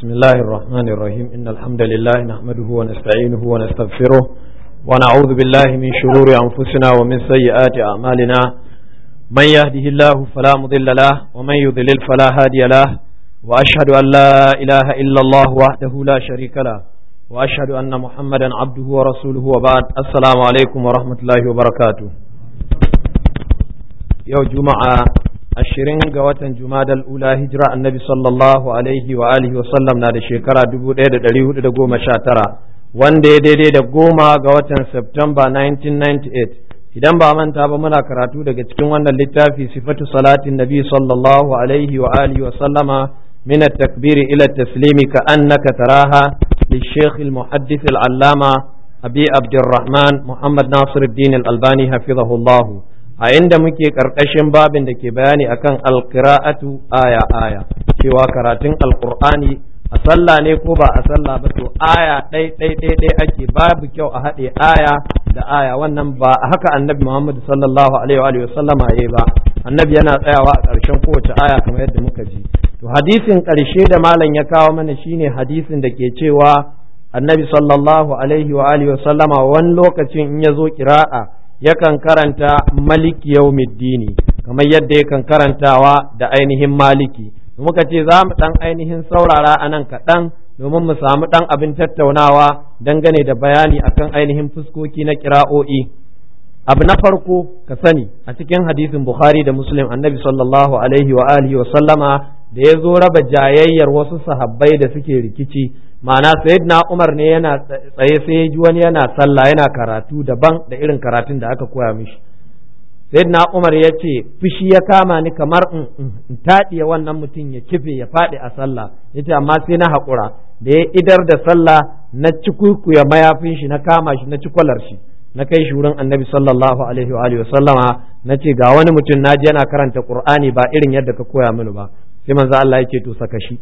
بسم الله الرحمن الرحيم إن الحمد لله نحمده ونستعينه ونستغفره ونعوذ بالله من شرور أنفسنا ومن سيئات أعمالنا من يهده الله فلا مضل له ومن يضلل فلا هادي له وأشهد أن لا إله إلا الله وحده لا شريك له وأشهد أن محمدا عبده ورسوله وبعد السلام عليكم ورحمة الله وبركاته يوم جمعة ashirin ga watan jumadal ula hijira annabi sallallahu alaihi wa alihi wasallam na da shekara dubu ɗaya da ɗari hudu da goma sha tara wanda ya daidai da goma ga watan Septemba 1998 idan ba manta ba muna karatu daga cikin wannan littafi sifatu salatin nabi sallallahu alaihi wa alihi wa sallama min at-takbir ila at-taslimi ka annaka taraha للشيخ المحدث العلامة أبي عبد الرحمن محمد ناصر الدين الألباني حفظه الله a inda muke ƙarƙashin babin da ke bayani akan alƙira'atu aya aya cewa karatun alƙur'ani a sallah ne ko ba a sallah ba to aya ɗai ɗai ɗai ɗai ake babu kyau a haɗe aya da aya wannan ba haka annabi Muhammad sallallahu alaihi wa sallama yayi ba annabi yana tsayawa a ƙarshen kowace aya kamar yadda muka ji to hadisin ƙarshe da malam ya kawo mana shine hadisin da ke cewa annabi sallallahu alaihi wa alihi wa sallama wani lokacin in ya zo kira'a yakan karanta maliki yaumiddini kamar yadda yakan karantawa da ainihin maliki muka ce za mu ɗan ainihin saurara a nan kaɗan domin mu samu ɗan abin tattaunawa dangane da bayani akan ainihin fuskoki na kira'o'i abu na farko ka sani a cikin hadisin bukhari da muslim annabi sallallahu alaihi wa alihi wa sallama da ya zo raba jayayyar wasu sahabbai da suke rikici ma'ana sayyidina Umar ne yana tsaye sai ya ji wani yana sallah yana karatu daban da irin karatun da aka koya mishi sayyidina Umar ya ce fushi ya kama ni kamar in taɗiye wannan mutum ya kife ya faɗi a sallah ya ce amma sai na haƙura da ya idar da sallah na cikuikuya mayafin shi na kama shi na cikwalar shi na kai shi wurin annabi sallallahu alaihi wa alihi sallama na ce ga wani mutum na ji yana karanta qur'ani ba irin yadda ka koya mini ba sai manzo Allah ya ce to saka shi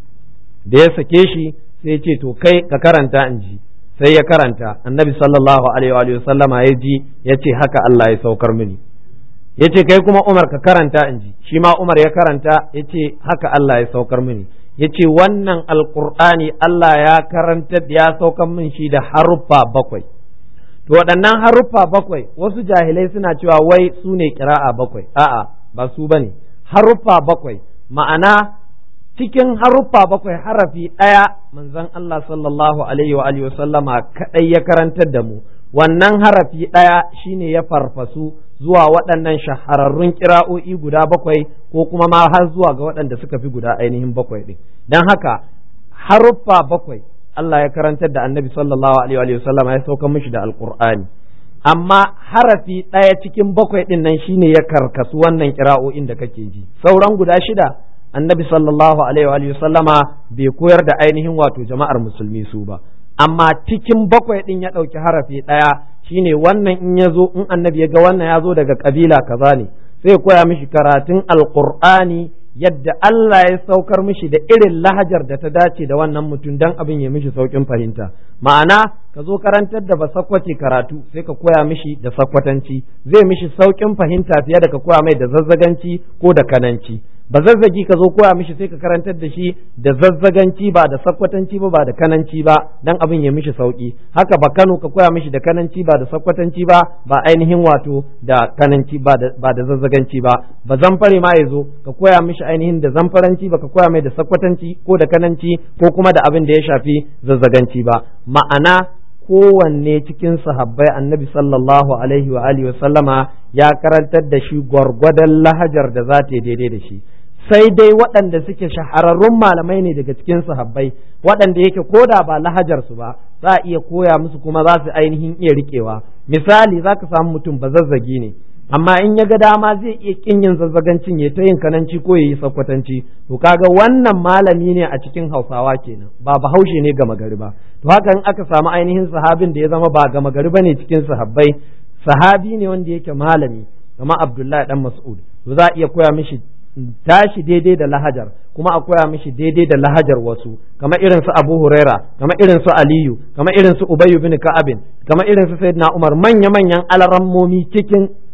da ya sake shi sai ya ce to kai ka karanta in ji sai ya karanta annabi sallallahu alaihi wa sallama ya ji ya ce haka Allah ya saukar mini ya ce kai kuma Umar ka karanta in ji shi ma Umar ya karanta ya ce haka Allah ya saukar mini ya ce wannan alkur'ani Allah ya karanta ya saukar min shi da haruffa bakwai to waɗannan haruffa bakwai wasu jahilai suna cewa wai su ne kira'a bakwai a'a ba su bane haruffa bakwai ma'ana cikin haruffa bakwai harafi ɗaya manzon Allah sallallahu alaihi wa alihi sallama kadai ya karantar da mu wannan harafi ɗaya shine ya farfasu zuwa waɗannan shahararrun kira'o'i guda bakwai ko kuma ma har zuwa ga waɗanda suka fi guda ainihin bakwai ɗin don haka haruffa bakwai Allah ya karantar da annabi sallallahu alaihi wa sallama ya sauka mishi da alqur'ani amma harafi ɗaya cikin bakwai ɗin nan shine ya karkasu wannan kira'o'in da kake ji sauran guda shida annabi sallallahu alaihi wa sallama bai koyar da ainihin wato jama'ar musulmi su ba amma cikin bakwai din ya ɗauki harafi ɗaya shine wannan in ya zo in annabi ya ga wannan ya zo daga kabila kaza ne sai koya mishi karatun alqur'ani yadda Allah ya saukar mishi da irin lahajar da ta dace da wannan mutum dan abin ya mishi saukin fahimta ma'ana ka zo karantar da basakwace karatu sai ka koya mishi da sakwatanci zai mishi saukin fahimta fiye da ka koya mai da zazzaganci ko da kananci ba zazzagi ka zo koya mishi sai ka karantar da shi da zazzaganci ba da sakwatanci ba ba da kananci ba dan abin ya mishi sauki haka ba Kano ka koya mishi da kananci ba da sakwatanci ba ba ainihin wato da kananci ba da ba da zazzaganci ba ba zamfare ma ya zo ka koya mishi ainihin da zamfaranci ba ka koya mai da sakwatanci ko da kananci ko kuma da abin da ya shafi zazzaganci ba ma'ana kowanne cikin sahabbai annabi sallallahu alaihi wa alihi sallama ya karantar da shi gwargwadon lahajar da za ta yi daidai da shi sai dai waɗanda suke shahararrun malamai ne daga cikin sahabbai waɗanda yake koda ba lahajar su ba za a iya koya musu kuma za su ainihin iya riƙewa misali za ka samu mutum ba zazzagi ne amma in ya ga dama zai iya kin yin zazzagancin ya ta yin kananci ko ya yi sakwatanci to kaga wannan malami ne a cikin hausawa kenan ba bahaushe ne gama gari ba to haka in aka samu ainihin sahabin da ya zama ba gama gari bane cikin sahabbai sahabi ne wanda yake malami kama abdullahi dan mas'ud to za a iya koya mishi tashi daidai da lahajar kuma a koya mishi daidai da lahajar wasu kama irin su Abu Huraira kama irin su Aliyu kama irin su Ubay bin Ka'abin kama irin su Sayyidina Umar manya manyan alarammomi cikin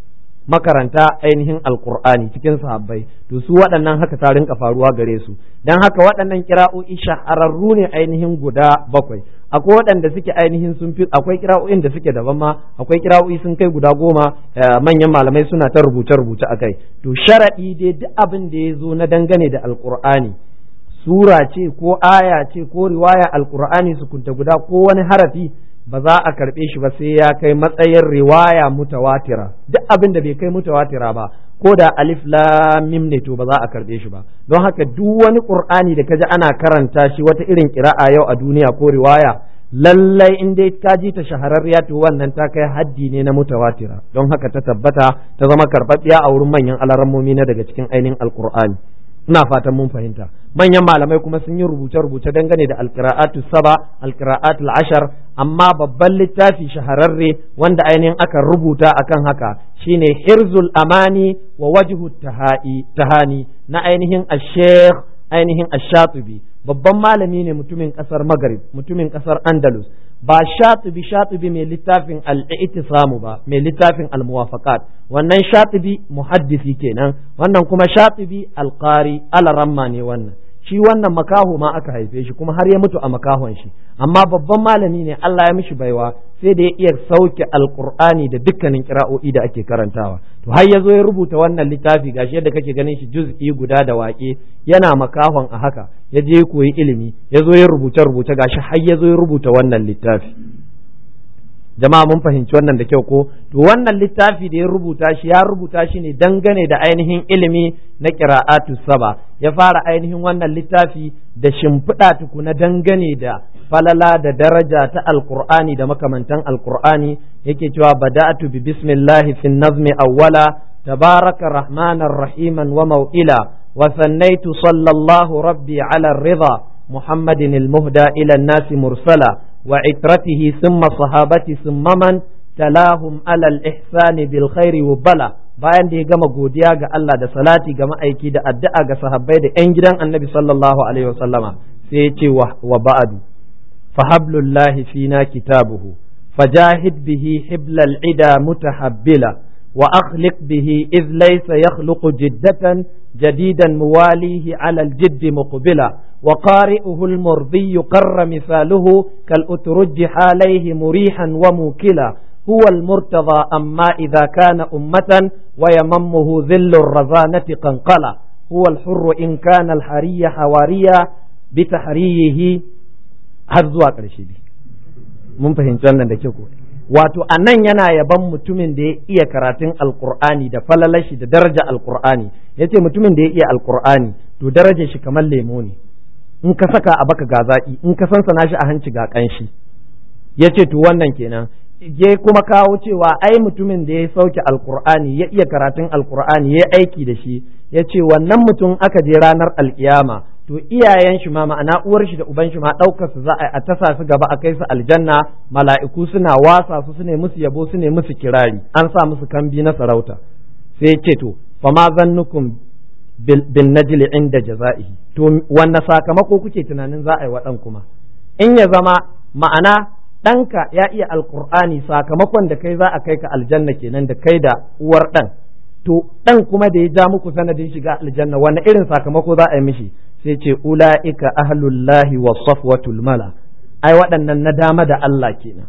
makaranta ainihin alkur'ani cikin sahabbai to su waɗannan haka ta rinka faruwa gare su dan haka waɗannan kira'o'i shahararru ne ainihin guda bakwai akwai waɗanda suke ainihin sun fi akwai kira'o'in da suke daban ma akwai kira'o'i sun kai guda goma manyan malamai suna ta rubuce rubuce akai to sharadi dai duk abin da ya zo na dangane da alkur'ani sura ce ko aya ce ko riwaya alkur'ani su kunta guda ko wani harafi ba za a karɓe shi ba sai ya kai matsayin riwaya mutawatira duk abin da bai kai mutawatira ba ko da alif lam mim ne to ba za a karɓe shi ba don haka duk wani qur'ani da kaji ana karanta shi wata irin kira'a yau a duniya ko riwaya lallai in dai ka ji ta shahararriya to wannan ta kai haddi ne na mutawatira don haka ta tabbata ta zama karɓaɓɓiya a wurin manyan alarammomi na daga cikin ainihin alqur'ani ina fatan mun fahimta manyan malamai kuma sun yi rubuce-rubuce dangane da alqira'atu saba alqira'atul ashar amma babban littafi shahararre wanda ainihin aka rubuta akan haka shine hirzul amani wa wajhu tahani na ainihin ash-sheikh ainihin ash-shatibi babban malami ne mutumin kasar maghrib mutumin kasar andalus ba shatibi shatibi mai littafin al-i'tisamu ba mai littafin al-muwafaqat wannan shatibi muhaddisi kenan wannan kuma shatibi al-qari al-ramma ne wannan shi wannan makaho ma aka haife shi kuma har ya mutu a makahon shi amma babban malami ne Allah ya mishi baiwa sai da ya iya sauke alqur'ani da dukkanin kira'o'i da ake karantawa to har ya zo ya rubuta wannan littafi gashi yadda kake ganin shi juz'i guda da waƙe yana makahon a haka ya je ya koyi ilimi ya zo ya rubuce rubuce gashi har ya zo ya rubuta wannan littafi jama'a mun fahimci wannan da kyau ko to wannan littafi da ya rubuta shi ya rubuta shi ne dangane da ainihin ilimi na qira'atu saba ya fara ainihin wannan littafi da shimfiɗa tukuna dangane da falala da daraja ta alqur'ani da makamantan alqur'ani yake cewa bada'tu bi bismillahi fi nazmi awwala tabaraka rahmanar rahiman wa mau'ila wa sannaitu sallallahu rabbi ala ridha muhammadin al-muhda ila an-nasi mursala وعترته ثم صحابتي ثم من تلاهم على الإحسان بالخير وبلا bayan da ya gama godiya ga Allah da salati ga ma'aiki da addu'a ga sahabbai da 'yan gidan annabi sallallahu alaihi wasallama sai ya ce wa ba'adu fahablullahi fina kitabuhu fajahid bihi hiblal ida mutahabbila wa akhliq bihi iz laysa yakhluqu jiddatan jadidan muwalihi ala al-jidd muqbila وقارئه المرضي قر مثاله كالأترج عليه مريحا وموكلا هو المرتضى أما إذا كان أمة ويممه ذل الرزانة قنقلا هو الحر إن كان الحري حواريا بتحريه هزوا قرشي mun fahimci wannan da kyau wato a nan yana yaban mutumin da ya iya karatun alkur'ani da falalashi da daraja alkur'ani ya ce mutumin da ya iya alkur'ani to darajar shi kamar lemo ne in ka saka a baka ga zaƙi in ka sansana shi a hanci ga ƙanshi ya ce to wannan kenan ya kuma kawo cewa ai mutumin da ya sauke alkur'ani ya iya karatun alkur'ani ya aiki da shi ya ce wannan mutum aka je ranar alkiyama to iyayen shi ma ma'ana uwar shi da uban shi ma ɗaukar su za a tasa su gaba a kai su aljanna mala'iku suna wasa su su ne musu yabo su ne musu kirari an sa musu kambi na sarauta sai ya ce to fa ma zannukum bin najli inda jaza'ihi to wanne sakamako kuke tunanin za a yi wa ɗan kuma in ya zama ma'ana ɗanka ya iya alkur'ani sakamakon da kai za a kai ka aljanna kenan da kai da uwar ɗan to ɗan kuma da ya ja muku sanadin shiga aljanna wanne irin sakamako za a yi mishi sai ce ula'ika ahlullahi wa safwatul mala ai waɗannan na dama da Allah kenan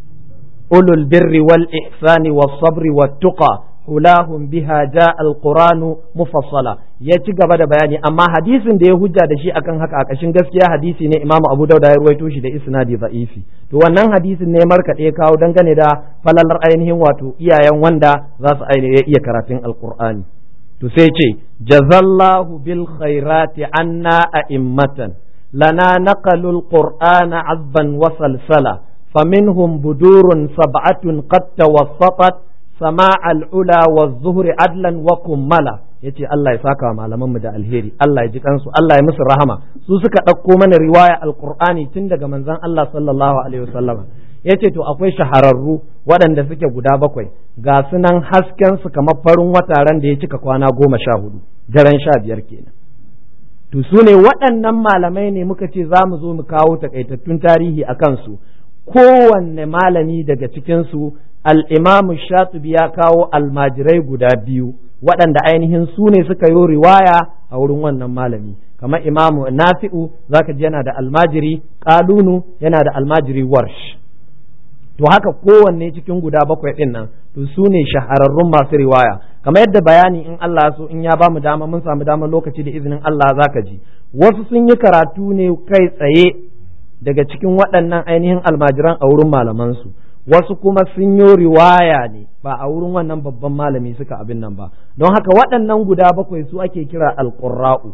ulul birri wal ihsani was sabri wat tuqa hulahum biha ja alquranu mufassala ya ci gaba da bayani amma hadisin da ya hujja da shi akan haka a kashin gaskiya hadisi ne Imam Abu Dawud ya ruwaito shi da isnadi da'ifi to wannan hadisin ne markaɗe kawo dangane da falalar ainihin wato iyayen wanda za su ainihin iya karatun alqur'ani to sai ce jazallahu bil khairati anna a'immatan lana naqalul qur'ana azban wa salsala faminhum budurun sab'atun qad tawassatat sama al'ula wa zuhuri adlan wa kummala ya ce Allah ya saka wa malamanmu da alheri Allah ya ji kansu Allah ya musu rahama su suka ɗauko mana riwaya alkur'ani tun daga manzon Allah sallallahu alaihi wasallama ya ce to akwai shahararru waɗanda suke guda bakwai ga sunan hasken su kamar farin wataren da ya cika kwana goma sha hudu daren sha biyar kenan to su ne waɗannan malamai ne muka ce za mu zo mu kawo takaitattun tarihi a kansu kowanne malami daga cikinsu al-imamu shatibi ya kawo almajirai guda biyu waɗanda ainihin su ne suka yi riwaya a wurin wannan malami kamar imamu nafi'u zaka ji yana da almajiri kalunu yana da almajiri warsh to haka kowanne cikin guda bakwai ɗin nan to su ne shahararrun masu riwaya kamar yadda bayani in Allah so in ya ba mu dama mun samu damar lokaci da izinin Allah zaka ji wasu sun yi karatu ne kai tsaye daga cikin waɗannan ainihin almajiran a wurin malamansu wasu kuma sun yi riwaya ne ba a wurin wannan babban malami suka abin nan ba don haka waɗannan guda bakwai su ake kira alƙurra'u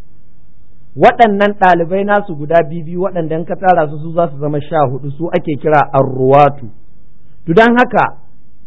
waɗannan ɗalibai nasu guda biyu waɗanda ka tara su su za su zama sha hudu su ake kira arruwatu to don haka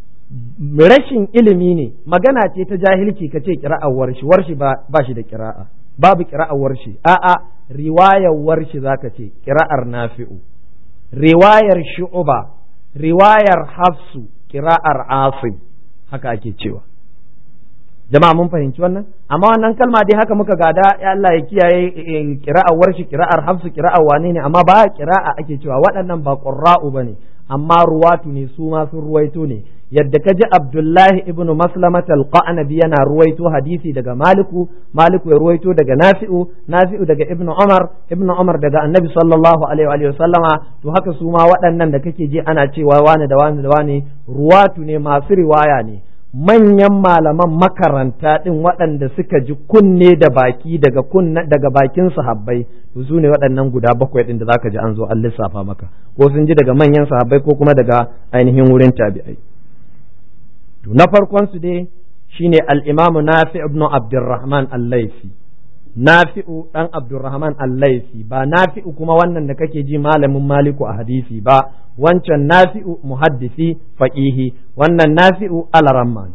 rashin ilimi ne magana ce ta jahilci ka ce kira'ar warshi warshi ba shi da kira'a babu kira'ar warshi a'a riwayar warshi zaka ce kira'ar nafi'u riwayar shu'uba riwayar hafsu kira'ar asim haka ake cewa jama'a mun fahimci wannan amma wannan kalma dai haka muka gada ya Allah ya kiyaye kira'ar warshi kira'ar hafsu kira'ar wane ne amma ba kira'a ake cewa waɗannan ba qurra'u bane amma ruwatu ne su ma sun ruwaito ne yadda kaji Abdullahi ibnu Maslamat al-Qanabi yana ruwaito hadisi daga Maliku Maliku ya ruwaito daga Nafi'u Nafi'u daga Ibnu Umar Ibnu Umar daga Annabi sallallahu alaihi wa sallama to haka su ma waɗannan da kake ji ana cewa wani da wani da wani ruwatu ne masu riwaya ne manyan malaman makaranta ɗin waɗanda suka ji kunne da baki daga kunne daga bakin sahabbai to su ne waɗannan guda bakwai ɗin da zaka ji an zo an lissafa maka ko sun ji daga manyan sahabbai ko kuma daga ainihin wurin tabi'ai to na farkon su dai shine al-Imam Nafi ibn Abdurrahman al-Laifi Nafi'u dan Abdurrahman al-Laifi ba Nafi'u kuma wannan da kake ji malamin Maliku a hadisi ba wancan Nafi'u muhaddisi faqihi wannan Nafi'u al-Ramman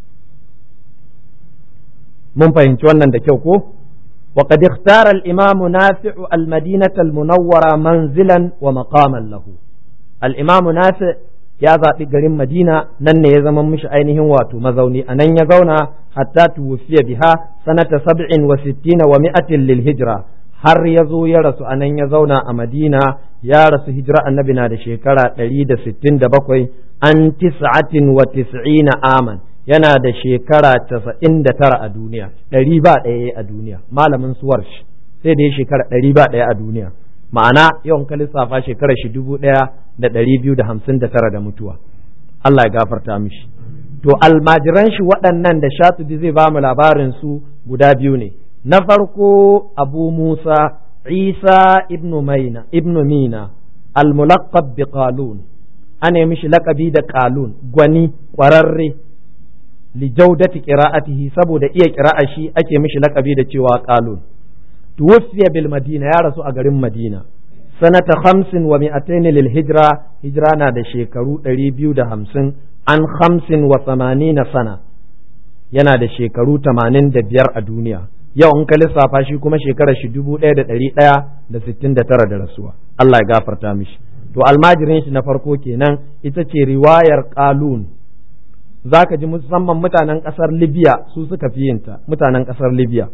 mun fahimci wannan da kyau ko وقد اختار الإمام نافع المدينة المنورة منزلا ومقاما له الإمام نافع ya zaɓi garin Madina nan ne ya zama mishi ainihin wato mazauni a nan ya zauna hatta tuwfiya biha sanata sab'in wa sittina wa mi'atin lil hijra har ya zo ya rasu a nan ya zauna a Madina ya rasu hijira annabi na da shekara ɗari da sittin da bakwai an tis'atin wa tis'ina aman yana da shekara casa'in da tara a duniya ɗari ba ɗaya a duniya malamin suwar sai da ya shekara ɗari ba ɗaya a duniya ma'ana yawan ka lissafa shekarar shi dubu ɗaya da ɗari biyu da hamsin da tara da mutuwa Allah ya gafarta mishi to almajiran shi waɗannan da shatubi zai ba mu labarin su guda biyu ne na farko abu musa isa ibnu maina ibnu mina almulaqqab bi qalun ana mishi laƙabi da qalun gwani ƙwararre li jaudati qira'atihi saboda iya qira'a shi ake mishi laƙabi da cewa qalun tuwfiya bil madina ya rasu a garin madina sanata hamsin wa mi'atain lil hijra hijra na da shekaru ɗari biyu da hamsin an hamsin wa samanina sana yana da shekaru tamanin da biyar a duniya yau in ka lissafa shi kuma shekarar shi dubu ɗaya da ɗari ɗaya da sittin da tara da rasuwa Allah ya gafarta mishi to almajirin shi na farko kenan ita ce riwayar qalun zaka ji musamman mutanen ƙasar libya su suka fi yinta mutanen ƙasar libya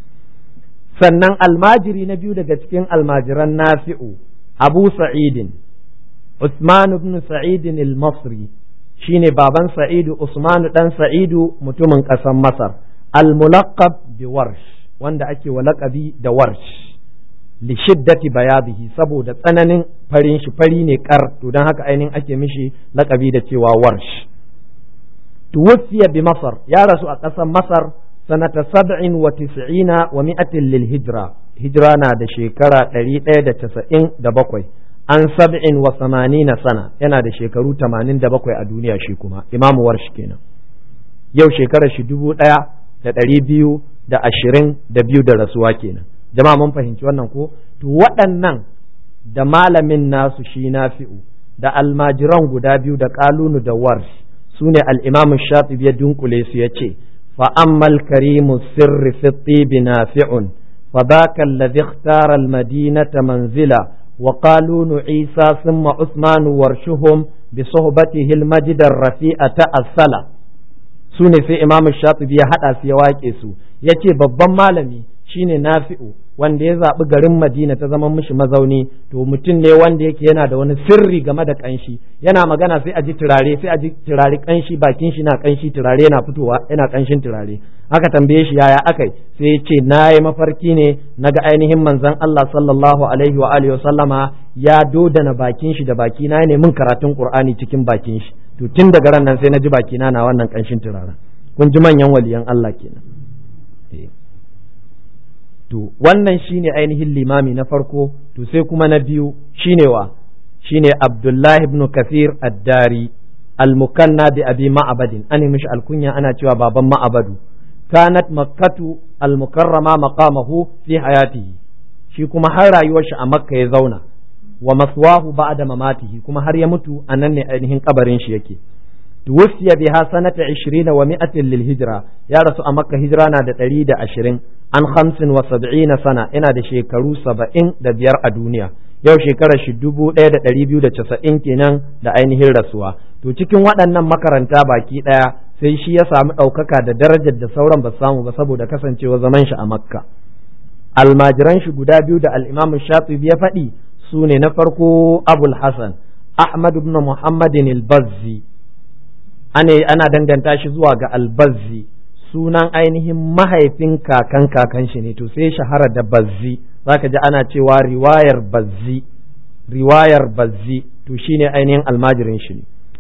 sannan almajiri na biyu daga cikin almajiran nafi'u abu sa'idin Usman ibn sa'idin al-masri shine baban sa'idu Usman dan sa'idu mutumin ƙasar masar al-mulaqab bi warsh wanda ake wa laƙabi da warsh li shiddati bayadihi saboda tsananin farin shi fari ne kar to don haka ainihin ake mishi laƙabi da cewa warsh tuwfiya bi masar ya rasu a ƙasar masar sanata sab'in wa tis'ina wa mi'atin lil hijra hijra na da shekara ɗari ɗaya da casa'in da bakwai an sab'in wa samanina sana yana da shekaru tamanin da bakwai a duniya shi kuma imamu warsh kenan yau shekarar shi dubu ɗaya da ɗari biyu da ashirin da biyu da rasuwa kenan jama'a mun fahimci wannan ko to waɗannan da malamin nasu shi nafi'u da almajiran guda biyu da kalunu da warsh su ne al'imamu shafi ya dunkule su ya ce فأما الكريم السر في الطيب نافع فذاك الذي اختار المدينة منزلا وقالون عيسى ثم عثمان ورشهم بصحبته المجد الرفيع تأصلا sune sai imam shafi'i ya haɗa su ya wake su ya ce babban malami shine nafi'u wanda ya zaɓi garin madina ta zama mishi mazauni to mutum ne wanda yake yana da wani sirri game da kanshi yana magana sai a ji turare sai a ji turare kanshi bakin shi na kanshi turare yana fitowa yana kanshin turare aka tambaye shi yaya akai sai ya ce na yi mafarki ne na ga ainihin manzon Allah sallallahu alaihi wa alihi wa sallama ya dodana bakin shi da baki na ne mun karatun qur'ani cikin bakin shi to tun daga ran nan sai na ji bakina na wannan kanshin turaren kun ji manyan waliyan Allah kenan to wannan shine ainihin limami na farko to sai kuma na biyu shine wa shine Abdullah ibn Kathir ad-Dari al-mukanna bi abi ma'abadin an mishi alkunya ana cewa baban ma'abadu kanat makkatu al-mukarrama maqamahu fi hayatihi shi kuma har rayuwar shi a makka ya zauna wa maswahu ba'da mamatihi kuma har ya mutu anan ne ainihin kabarin shi yake توفي بها سنة عشرين ومائة للهجرة يا رسول أمك هجرة دا تريد عشرين عن خمس وسبعين سنة إنا دا شيكرو سبعين دا بيار الدنيا yau shekarar shi dubu ɗaya da ɗari biyu da casa'in kenan da ainihin rasuwa to cikin waɗannan makaranta baki ɗaya sai shi ya samu ɗaukaka da darajar da sauran ba samu ba saboda kasancewa zaman shi a makka almajiran shi guda biyu da al'imamu shatibi ya faɗi su ne na farko abul hasan ahmad ibn muhammadin al-bazzi ana danganta shi zuwa ga albazzi sunan ainihin mahaifin kakan kakan shi ne to sai shahara da bazzi zaka ji ana cewa riwayar bazzi riwayar bazzi to shine ainihin almajirin shi ne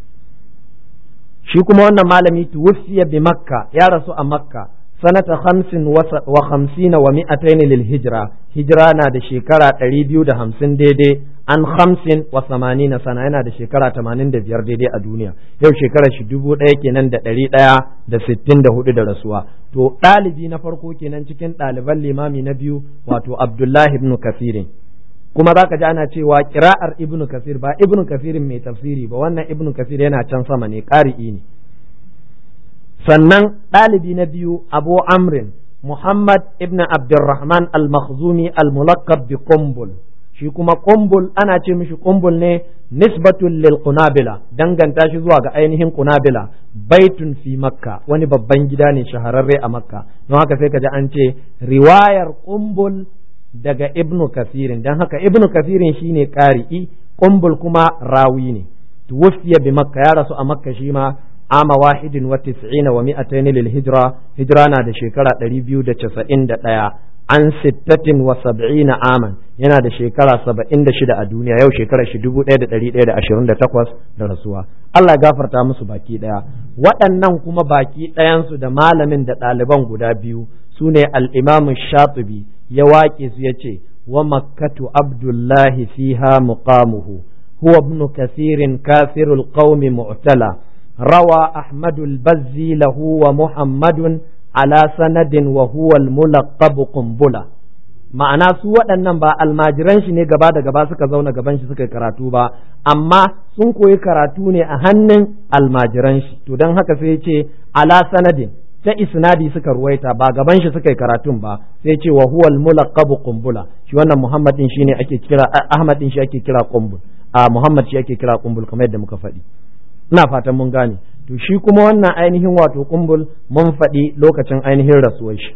shi kuma wannan malami tuwfiya bi makka ya rasu a makka sanata hamsin wa hamsina wa mi'ataini lil hijra hijira na da shekara ɗari biyu da hamsin daidai an hamsin wa samanina sana yana da shekara tamanin da biyar daidai a duniya yau shekarar shi dubu ɗaya kenan da ɗari ɗaya da sittin da hudu da rasuwa to ɗalibi na farko kenan cikin ɗaliban limami na biyu wato abdullahi ibn kasirin kuma za ka ji ana cewa kira'ar ibn kasir ba ibn kasirin mai tafsiri ba wannan ibn kasir yana can sama ne ƙari'i ne sannan ɗalibi na biyu abu amrin muhammad ibn abdurrahman al-makhzumi al-mulakkab bi qumbul shi kuma qumbul ana ce mishi qumbul ne nisbatun lil qunabila danganta shi zuwa ga ainihin qunabila baitun fi makka wani babban gida ne shahararre a makka don haka sai ka ji an ce riwayar qumbul daga ibnu kasirin don haka ibnu kasirin shine qari'i qumbul kuma rawi ne tuwfiya bi makka ya rasu a makka shi ma ama wahidin wa tis'ina wa mi'atayn lil hijra hijra na da shekara 291 an sittatin wa sab'ina aman yana da shekara 76 a duniya yau shekara shi 1128 da rasuwa Allah ya gafarta musu baki daya waɗannan kuma baki ɗayansu da malamin da ɗaliban guda biyu su ne al-imam shatibi ya waƙe su yace wa makkatu abdullahi fiha muqamuhu huwa ibn kathirin kafirul qaumi mu'tala روى أحمد البزي له ومحمد على سند وهو الملقب قنبلة ma'ana su waɗannan ba almajiran shi ne gaba da gaba suka zauna gaban shi suka yi karatu ba amma sun koyi karatu ne a hannun almajiran shi to don haka sai ce ala sanadin ta isnadi suka ruwaita ba gaban shi suka yi karatun ba sai ce wa huwa al-mulaqabu qumbula shi wannan muhammad din shine ake kira ahmad din shi ake kira qumbul a muhammad shi ake kira qumbul kamar yadda muka faɗi ina fatan mun gane to shi kuma wannan ainihin wato kumbul mun faɗi lokacin ainihin rasuwar shi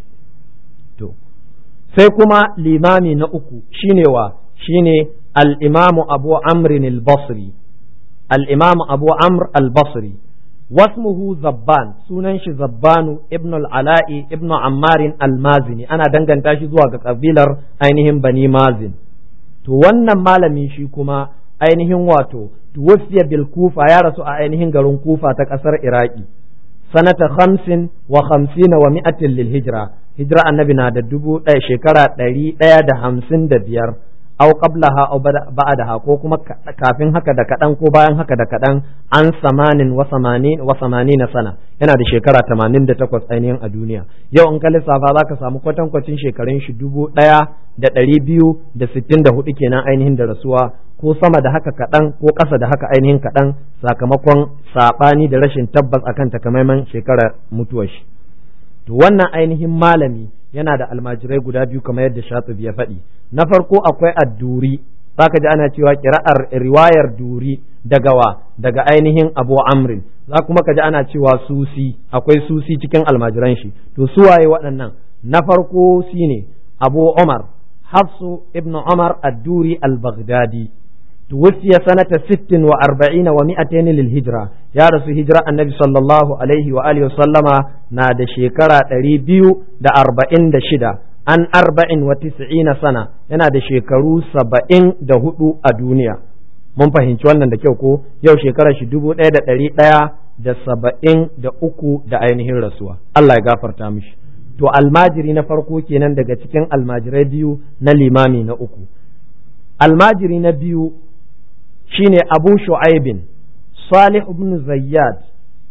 to sai kuma limami na uku shine wa shine al-imamu abu amr al-basri al-imamu abu amr al-basri wasmuhu zabban sunan shi zabbanu ibn al-ala'i ibn ammarin al-mazini ana danganta shi zuwa ga kabilar ainihin bani mazin to wannan malami shi kuma ainihin wato tuwfiya bil kufa ya rasu a ainihin garin kufa ta kasar iraki sanata khamsin wa khamsina wa mi'atin lil hijra hijra annabi na da dubu ɗaya shekara ɗari ɗaya da hamsin da biyar au qablaha au ba'daha ko kuma kafin haka da kaɗan ko bayan haka da kaɗan an samanin wa samanin wa samanina sana yana da shekara tamanin da takwas ainihin a duniya yau in ka lissafa za ka samu kwatankwacin shekarun shi dubu ɗaya da ɗari biyu da sittin da hudu kenan ainihin da rasuwa ko sama da haka kaɗan ko ƙasa da haka ainihin kaɗan sakamakon saɓani da rashin tabbas akan takamaiman shekarar mutuwar shi to wannan ainihin malami yana da almajirai guda biyu kamar yadda shatubi ya faɗi na farko akwai adduri zaka ji ana cewa kira'ar riwayar duri daga wa daga ainihin abu amrin za kuma ka ji ana cewa susi akwai susi cikin almajiran shi to su waye waɗannan na farko shine abu umar hafsu ibn umar ad-duri al-baghdadi توفي سنة ست وأربعين ومائتين للهجرة يا رسول هجرة النبي صلى الله عليه وآله وسلم نادى شيكرا تريبيو دا أربعين دا شدا an arba'in wa tis'ina sana yana da shekaru saba'in da hudu a duniya mun fahimci wannan da kyau ko yau shekarar shi dubu ɗaya da ɗari ɗaya da saba'in da uku da ainihin rasuwa Allah ya gafarta mishi to almajiri na farko kenan daga cikin almajirai biyu na limami na uku almajiri na biyu shine abu shu'aibin salih ibn zayyad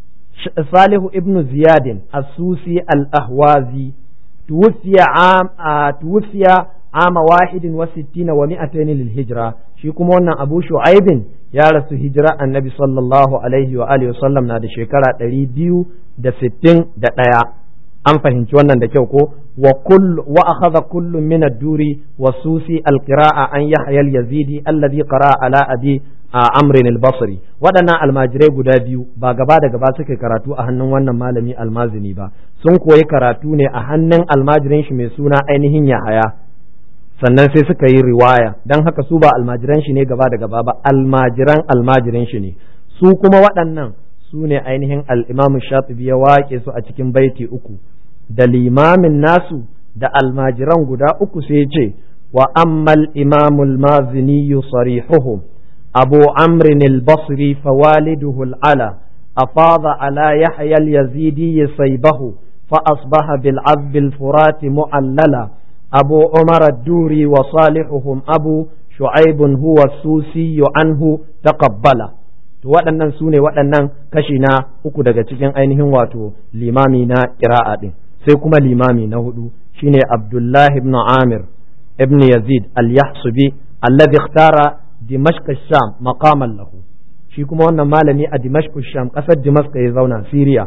salih ibn ziyadin asusi al-ahwazi توفي عام آه توفي عام واحد وستين ومائتين للهجرة shi kuma wannan abu shu'aibin ya rasu hijira annabi sallallahu alaihi wa alihi wasallam na da shekara ɗari biyu da sittin da ɗaya an fahimci wannan da kyau ko wa kull wa akhadha kullu min ad-duri wa susi al-qira'a an yahya al-yazidi alladhi qara'a ala abi a amrin al-basri waɗannan almajirai guda biyu ba gaba da gaba suka karatu a hannun wannan malami almazini ba sun koyi karatu ne a hannun almajirin shi mai suna ainihin yahaya sannan sai suka yi riwaya don haka su ba almajiran shi ne gaba da gaba ba almajiran almajirin shi ne su kuma waɗannan su ne ainihin al-imam shatibi ya waƙe su a cikin baiti uku da limamin nasu da almajiran guda uku sai ce wa ammal imamul mazini sarihuhum أبو عمرو البصري فوالده العلا أفاض على يحيى اليزيدي صيبه فأصبح بالعذب الفرات معللا أبو عمر الدوري وصالحهم أبو شعيب هو السوسي عنه تقبل waɗannan su ne waɗannan kashi na uku daga cikin ainihin wato limami na ƙira'a ɗin sai kuma limami na hudu shine abdullahi ibn amir ibn yazid al-yahsubi alladhi ikhtara dimashq sham maqaman lahu shi kuma wannan malami a dimashq sham kasar dimashq ya zauna siriya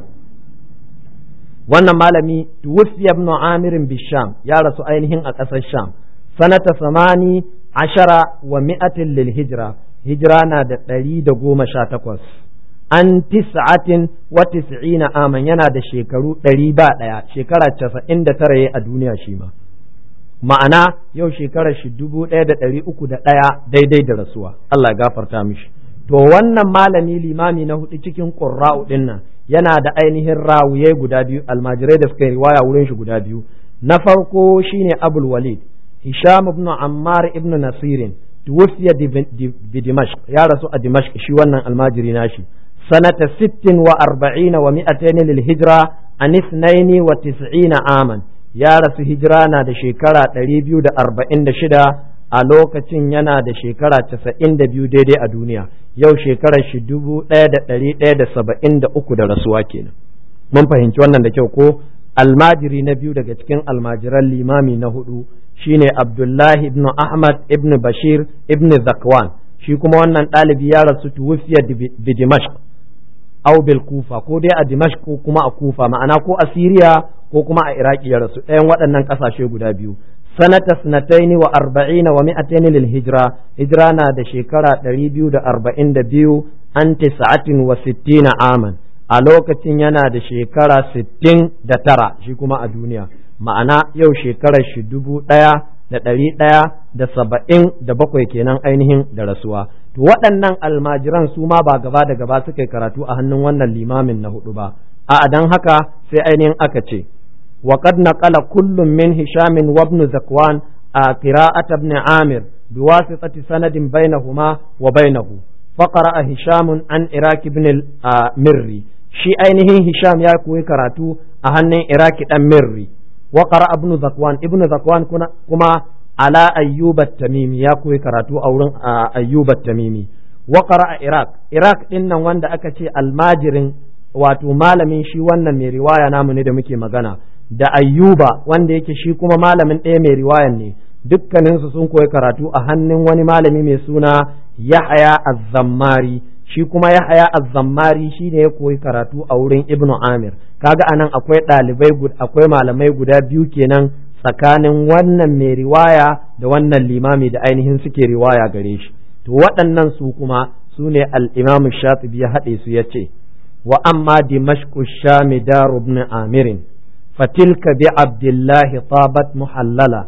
wannan malami tuwfiya ibn amir bisham ya rasu ainihin a kasar sham sanata samani ashara wa mi'atin lil hijra hijira na da ɗari da goma sha takwas an tis'atin wa tis'ina aman yana da shekaru ɗari ba ɗaya shekara casa'in da tara a duniya shi ma ma'ana yau shekarar shi dubu ɗaya da ɗari uku da ɗaya daidai da rasuwa Allah ya gafarta mishi to wannan malami limami na hudu cikin ƙurra'u ɗin nan yana da ainihin rawuye guda biyu almajirai da suka yi riwaya wurin shi guda biyu na farko shine abul walid hisham ibn ammar ibn nasirin tuwfiya bi dimashq ya rasu a dimashq shi wannan almajiri nashi sanata sittin wa arba'ina wa mi'atayn lil hijra an ithnaini wa tis'ina aman ya rasu hijira na da shekara ɗari biyu da arba'in da shida a lokacin yana da shekara casa'in da biyu daidai a duniya yau shekarar shi dubu ɗaya da ɗari ɗaya da saba'in da uku da rasuwa kenan mun fahimci wannan da kyau ko almajiri na biyu daga cikin almajiran limami na hudu shine abdullahi ibn ahmad ibn bashir ibn zakwan shi kuma wannan ɗalibi ya rasu tuwufiya bi dimashq aw bil kufa ko dai a dimashq ko kuma a kufa ma'ana ko a siriya ko kuma a iraki ya rasu ɗayan waɗannan ƙasashe guda biyu sanata sanataini wa arba'ina wa mi'ataini lil hijra hijra na da shekara ɗari biyu da arba'in da biyu an tisa'atin wa sittina aman a lokacin yana da shekara sittin da tara shi kuma a duniya ma'ana yau shekarar shi dubu ɗaya da ɗari ɗaya da saba'in da bakwai kenan ainihin da rasuwa to waɗannan almajiran su ma ba gaba da gaba suka yi karatu a hannun wannan limamin na hudu ba a dan haka sai ainihin aka ce وقد نقل كل من هشام وابن زكوان قراءة ابن عامر بواسطة سند بينهما وبينه فقرأ هشام عن إراك بن المري شي أينه هشام يكوي كراتو أهن إراك المري وقرأ ابن زكوان ابن زكوان كما على أيوب التميمي يكوي كراتو أو أيوب التميمي وقرأ إراك إراك إن وند أكتي الماجرين wato malamin shi wannan mai riwaya namu ne da muke magana da ayyuba wanda yake shi kuma malamin ɗaya mai riwayan ne dukkaninsu sun koyi karatu a hannun wani malami mai suna yahaya azzammari shi kuma yahaya azzammari shi ne ya koyi karatu a wurin ibnu amir kaga anan akwai ɗalibai akwai malamai guda biyu kenan tsakanin wannan mai riwaya da wannan limami da ainihin suke riwaya gare shi to waɗannan su kuma su ne al-imamu shatibi ya haɗe su ya ce wa amma dimashqu shami daru ibn amirin فتلك بعبد الله طابت محللا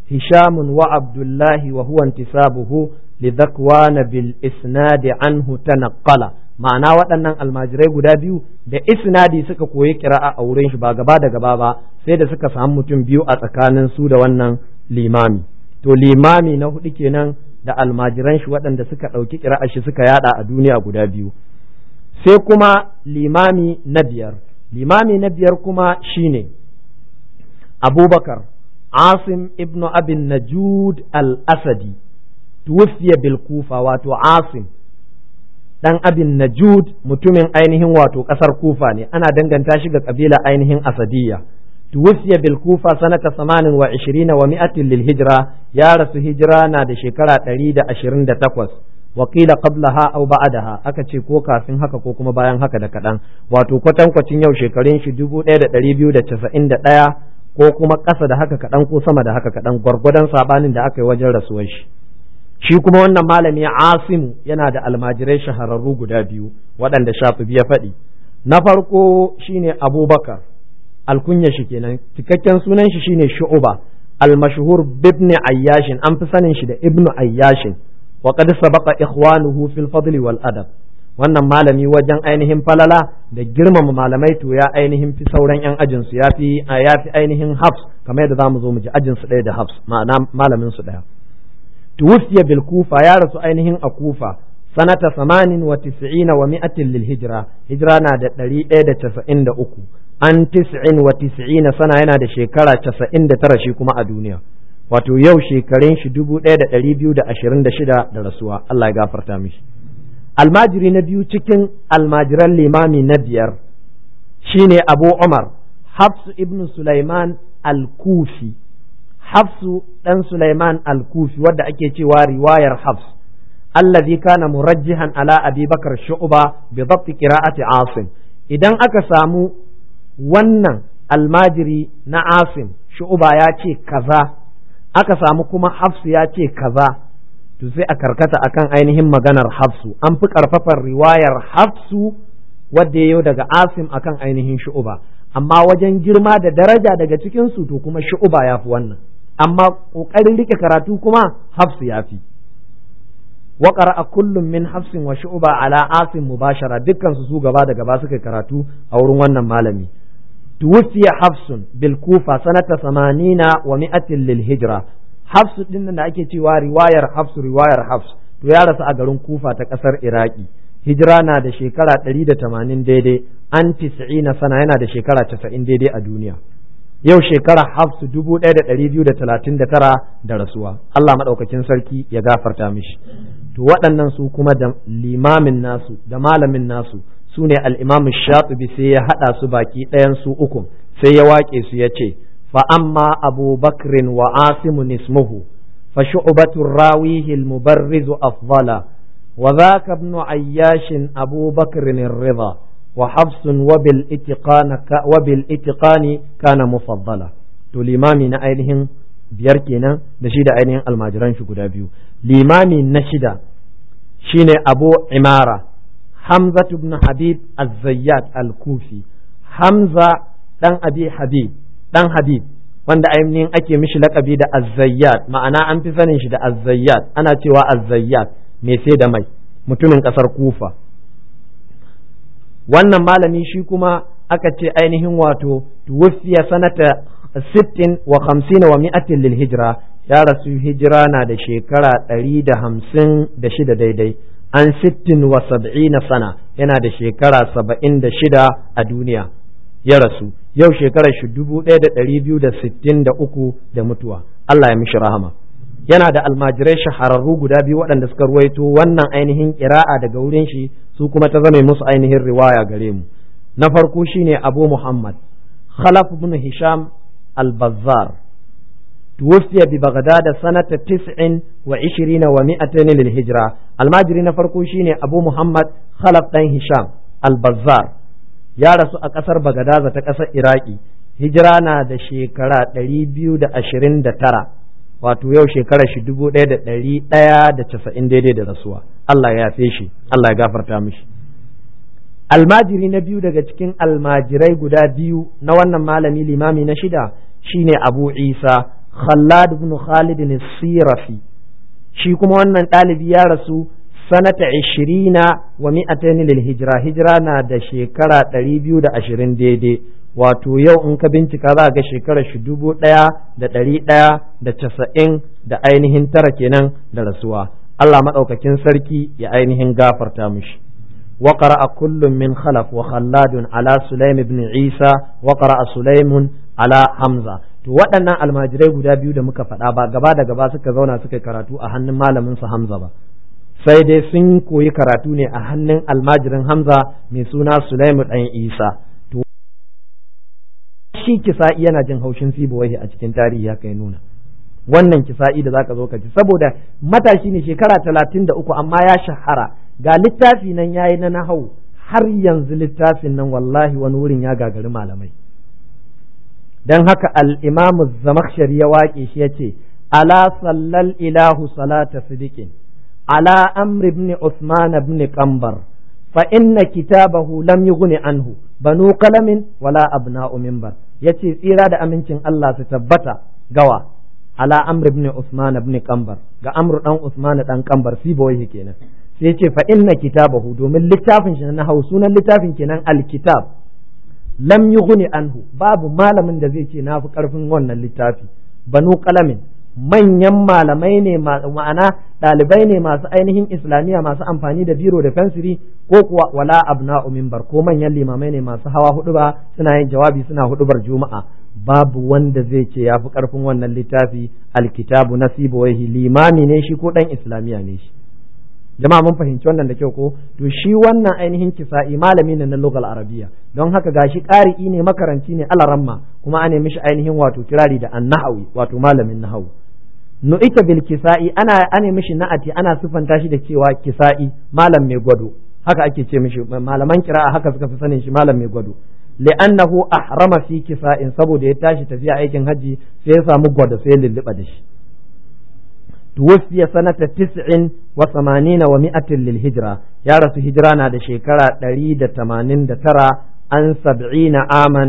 هشام وعبد الله وهو انتسابه لذكوان بالإسناد عنه تنقل ma'ana waɗannan almajirai guda biyu da isnadi suka koyi kira'a a wurin shi ba gaba da gaba ba sai da suka samu mutum biyu a tsakanin su da wannan limami to limami na hudu kenan da almajiran shi waɗanda suka ɗauki kira'a shi suka yada a duniya guda biyu sai kuma limami na biyar limami na biyar kuma shine abubakar asim ibnu abin najud al-asadi tuwfiya bil kufa wato asim dan abin najud mutumin ainihin wato kasar kufa ne ana danganta shi ga kabila ainihin asadiyya tuwfiya bil kufa sanata 28 wa mi'atin lil hijra ya rasu hijira na da shekara 128 wakila qablaha aw ba'daha aka ce ko kafin haka ko kuma bayan haka da kadan wato kwatankwacin yau shekarun shi 1291 ko kuma ƙasa da haka kadan ko sama da haka kadan gwargwadon sabanin da aka yi wajen rasuwar shi shi kuma wannan malami asimu yana da almajirai shahararru guda biyu waɗanda shafi ya faɗi na farko shine abubakar alkunya shi kenan cikakken sunan shi shine shu'uba almashhur bibni ayyashin an fi sanin shi da ibnu ayyashin wa qad sabaqa ikhwanuhu fil fadli wal adab wannan malami wajen ainihin falala da girmama malamai to ya ainihin fi sauran yan ajin su ya fi ya fi ainihin hafs kamar yadda zamu zo mu ji ajin su ɗaya da hafs ma'ana malamin su ɗaya توفي بالكوفة يا رسول أينهن أكوفة سنة ثمان وتسعين ومائة للهجرة هجرة نادى دلي إيدة تسعين دا أكو أن تسع وتسعين سنة ينا دا شكرة تسعين دا ترى شيكما الدنيا wato yau shekarun shi dubu ɗaya da ɗari biyu da ashirin da shida da rasuwa Allah ya gafarta mishi almajiri na biyu cikin almajiran limami na biyar shine Abu Umar Hafsu ibn Sulaiman al-Kufi Hafsu ɗan Sulaiman al-Kufi wadda ake cewa riwayar Hafs allazi kana murajjihan ala Abi Bakar Shu'ba bi dhabt qira'ati Asim idan aka samu wannan almajiri na Asim Shu'ba ya ce kaza aka samu kuma Hafsu ya ce kaza to sai a karkata akan ainihin maganar Hafsu an fi karfafar riwayar Hafsu wadda ya daga Asim akan ainihin Shu'ba amma wajen girma da daraja daga cikin su to kuma Shu'ba ya fi wannan amma ƙoƙarin rike karatu kuma hafsu ya fi wa a kullum min hafsin wa shu'ba ala asim mubashara dukkan su su gaba da gaba suka karatu a wurin wannan malami tuwfiya hafsun bil kufa sanata samanina wa mi'atin lil hijra hafsu din da ake cewa riwayar hafsu riwayar hafs to ya rasu a garin kufa ta kasar iraki hijira na da shekara 180 daidai an 90 sana yana da shekara 90 daidai a duniya yau shekara hafsu dubu ɗaya da ɗari biyu da talatin da tara da rasuwa Allah maɗaukakin sarki ya gafarta mishi to waɗannan su kuma da limamin nasu da malamin nasu su ne al'imamu shatubi sai ya haɗa su baki ɗayan su uku sai ya waƙe su ya ce fa amma abu bakrin wa asimu nismuhu fa shu'batu rawihi al-mubarrizu afdala wa dhaka ibn ayyashin abu bakrin ar-ridha وحفص وبالاتقان وبالاتقان كان مفضلا to limami na ainihin biyar kenan da shi da ainihin almajiran shi guda biyu limami na shida shine abu imara hamza ibn habib az-zayyat al-kufi hamza dan abi habib dan habib wanda ainihin ake mishi lakabi da az-zayyat ma'ana an fi sanin shi da az-zayyat ana cewa az-zayyat mai sai da mai mutumin kasar kufa wannan malami shi kuma aka ce ainihin wato tuwfiya sanata sittin wa hamsin wa mi'atin lil hijra ya rasu hijira na da shekara ɗari da hamsin da shida daidai an sittin wa sab'ina sana yana da shekara saba'in da shida a duniya ya rasu yau shekarar shi dubu ɗaya da ɗari biyu da sittin da uku da mutuwa Allah ya mishi rahama yana da almajirai shahararru guda biyu waɗanda suka ruwaito wannan ainihin ƙira'a daga wurin shi su kuma ta zame musu ainihin riwaya gare mu na farko shine abu muhammad khalaf ibn hisham al-bazzar tuwfiya bi baghdad sanata tis'in wa ishirina wa mi'atain lil hijra almajiri na farko shine abu muhammad khalaf dan hisham al-bazzar ya rasu a ƙasar bagadaza ta ƙasar iraki hijira na da shekara ɗari biyu da ashirin da tara wato yau shekarar shi dubu ɗaya da ɗari ɗaya da casa'in daidai da rasuwa Allah ya yafe shi Allah ya gafarta mishi almajiri na biyu daga cikin almajirai guda biyu na wannan malami limami na shida shine abu isa khallad ibn khalid sirafi shi kuma wannan ɗalibi ya rasu sanata ishirina wa mi'ataini lil hijira hijira na da shekara ɗari biyu da ashirin daidai wato yau in ka bincika za ga shekarar shi dubu ɗaya da ɗari ɗaya da casa'in da ainihin tara kenan da rasuwa Allah maɗaukakin sarki ya ainihin gafarta mushi وقرأ كل من خلف وخلاد على سليم بن عيسى وقرأ سليم على حمزة to waɗannan almajirai guda biyu da muka faɗa ba gaba da gaba suka zauna suka karatu a hannun malamin su Hamza ba sai dai sun koyi karatu ne a hannun almajirin Hamza mai suna Sulaimu ɗan Isa to shi kisa'i yana jin haushin sibawahi a cikin tarihi haka ya nuna wannan kisa'i da zaka zo ka ji saboda matashi ne shekara talatin da uku amma ya shahara ga littafi nan yayi na nahau har yanzu littafin nan wallahi wani wurin ya gagari malamai dan haka al-imamu zamakhshari ya waƙe shi yace ala sallal ilahu salata sidiqin ala amr ibn usman ibn qambar fa inna kitabahu lam yughni anhu banu qalamin wala abna'u minbar yace tsira da amincin Allah su tabbata gawa ala amr ibn usman ibn qambar ga amr dan usman dan qambar siboyi kenan sai ce fa inna kitabahu domin littafin shi na hau sunan littafin kenan alkitab lam yughni anhu babu malamin da zai ce na fi karfin wannan littafi banu qalamin manyan malamai ne ma'ana ɗalibai ne masu ainihin islamiyya masu amfani da biro da fensiri ko kuwa wala abna'u minbar ko manyan limamai ne masu hawa hudu ba suna yin jawabi suna hudubar juma'a babu wanda zai ce ya fi karfin wannan littafi alkitabu nasibu wahi limami ne shi ko dan islamiyya ne shi jama'a mun fahimci wannan da kyau ko to shi wannan ainihin kisa'i malami ne na lugal arabiya don haka gashi ƙari'i ne makaranci ne alaramma kuma ana mishi ainihin wato kirari da annahawi wato malamin nahawu nu'ita bil kisa'i ana ana mishi na'ati ana sifanta shi da cewa kisa'i malam mai gwado haka ake ce mishi malaman kira'a haka suka fi sanin shi malam mai gwado li'annahu ahrama fi kisa'in saboda ya tashi tafiya aikin haji sai ya samu gwado sai ya lulluɓa da shi توفي سنة تسع وثمانين ومائة للهجرة يا رسول هجرة نادى شكرا دريد تمانين ترى عن سبعين عاما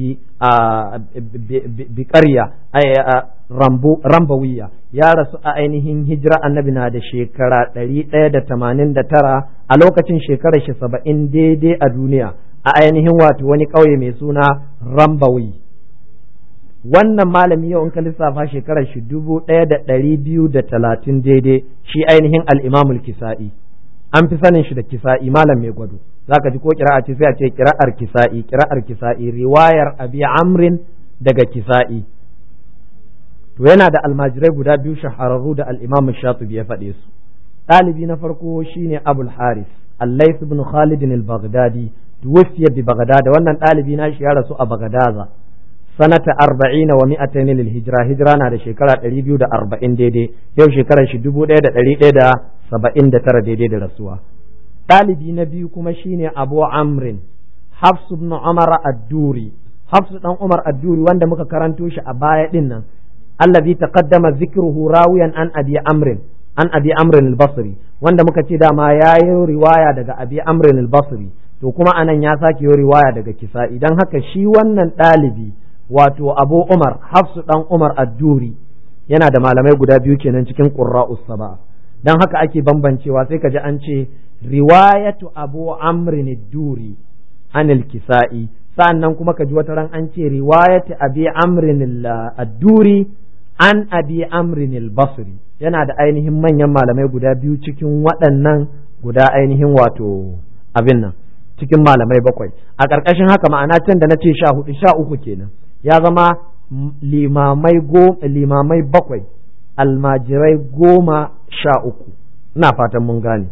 بقرية أي رمبو رمبوية يا رسول أينهم هجرة النبي نادى شكرا دريد تمانين ترى ألوكة شكرا شسبعين دي دي الدنيا أينهم واتو وني قوي ميسونا رمبوي wannan malami yau in ka lissafa shekarar shi dubu ɗaya da ɗari biyu da talatin daidai shi ainihin al'imamul kisa'i an fi sanin shi da kisa'i malam mai gwado za ka ji ko kira'a ce sai a ce kira'ar kisa'i kira'ar kisa'i riwayar abi amrin daga kisa'i to yana da almajirai guda biyu shahararru da al'imamu shatubi ya faɗe su ɗalibi na farko shine abul haris allais ibn khalid al-baghdadi tuwfiya bi baghdad wannan ɗalibi na shi ya rasu a bagadaza sanata arba'ina wa mi'atayn lil hijra hijra na da shekara ɗari biyu da arba'in daidai yau shekarar shi dubu ɗaya da ɗari ɗaya da saba'in da tara daidai da rasuwa ɗalibi na biyu kuma shine abu amrin hafs ibn umar ad-duri hafs dan umar ad-duri wanda muka karanto shi a baya din nan allazi taqaddama zikruhu rawiyan an abi amrin an abi amrin al-basri wanda muka ce dama yayi riwaya daga abi amrin al-basri to kuma anan ya sake yi riwaya daga kisa idan haka shi wannan ɗalibi wato abu umar hafsu dan umar adduri yana da malamai guda biyu kenan cikin qurra'us saba dan haka ake bambancewa sai ka ji an ce riwayatu abu amrin duri anil kisa'i sa'annan kuma ka ji wata ran an ce riwayatu abi amrin ad-duri an abi amrin al-basri yana da ainihin manyan malamai guda biyu cikin waɗannan guda ainihin wato abin nan cikin malamai bakwai a ƙarƙashin haka ma'ana can da na ce sha hudu sha uku kenan ya zama limamai go limamai bakwai almajirai goma sha uku ina fatan mun gane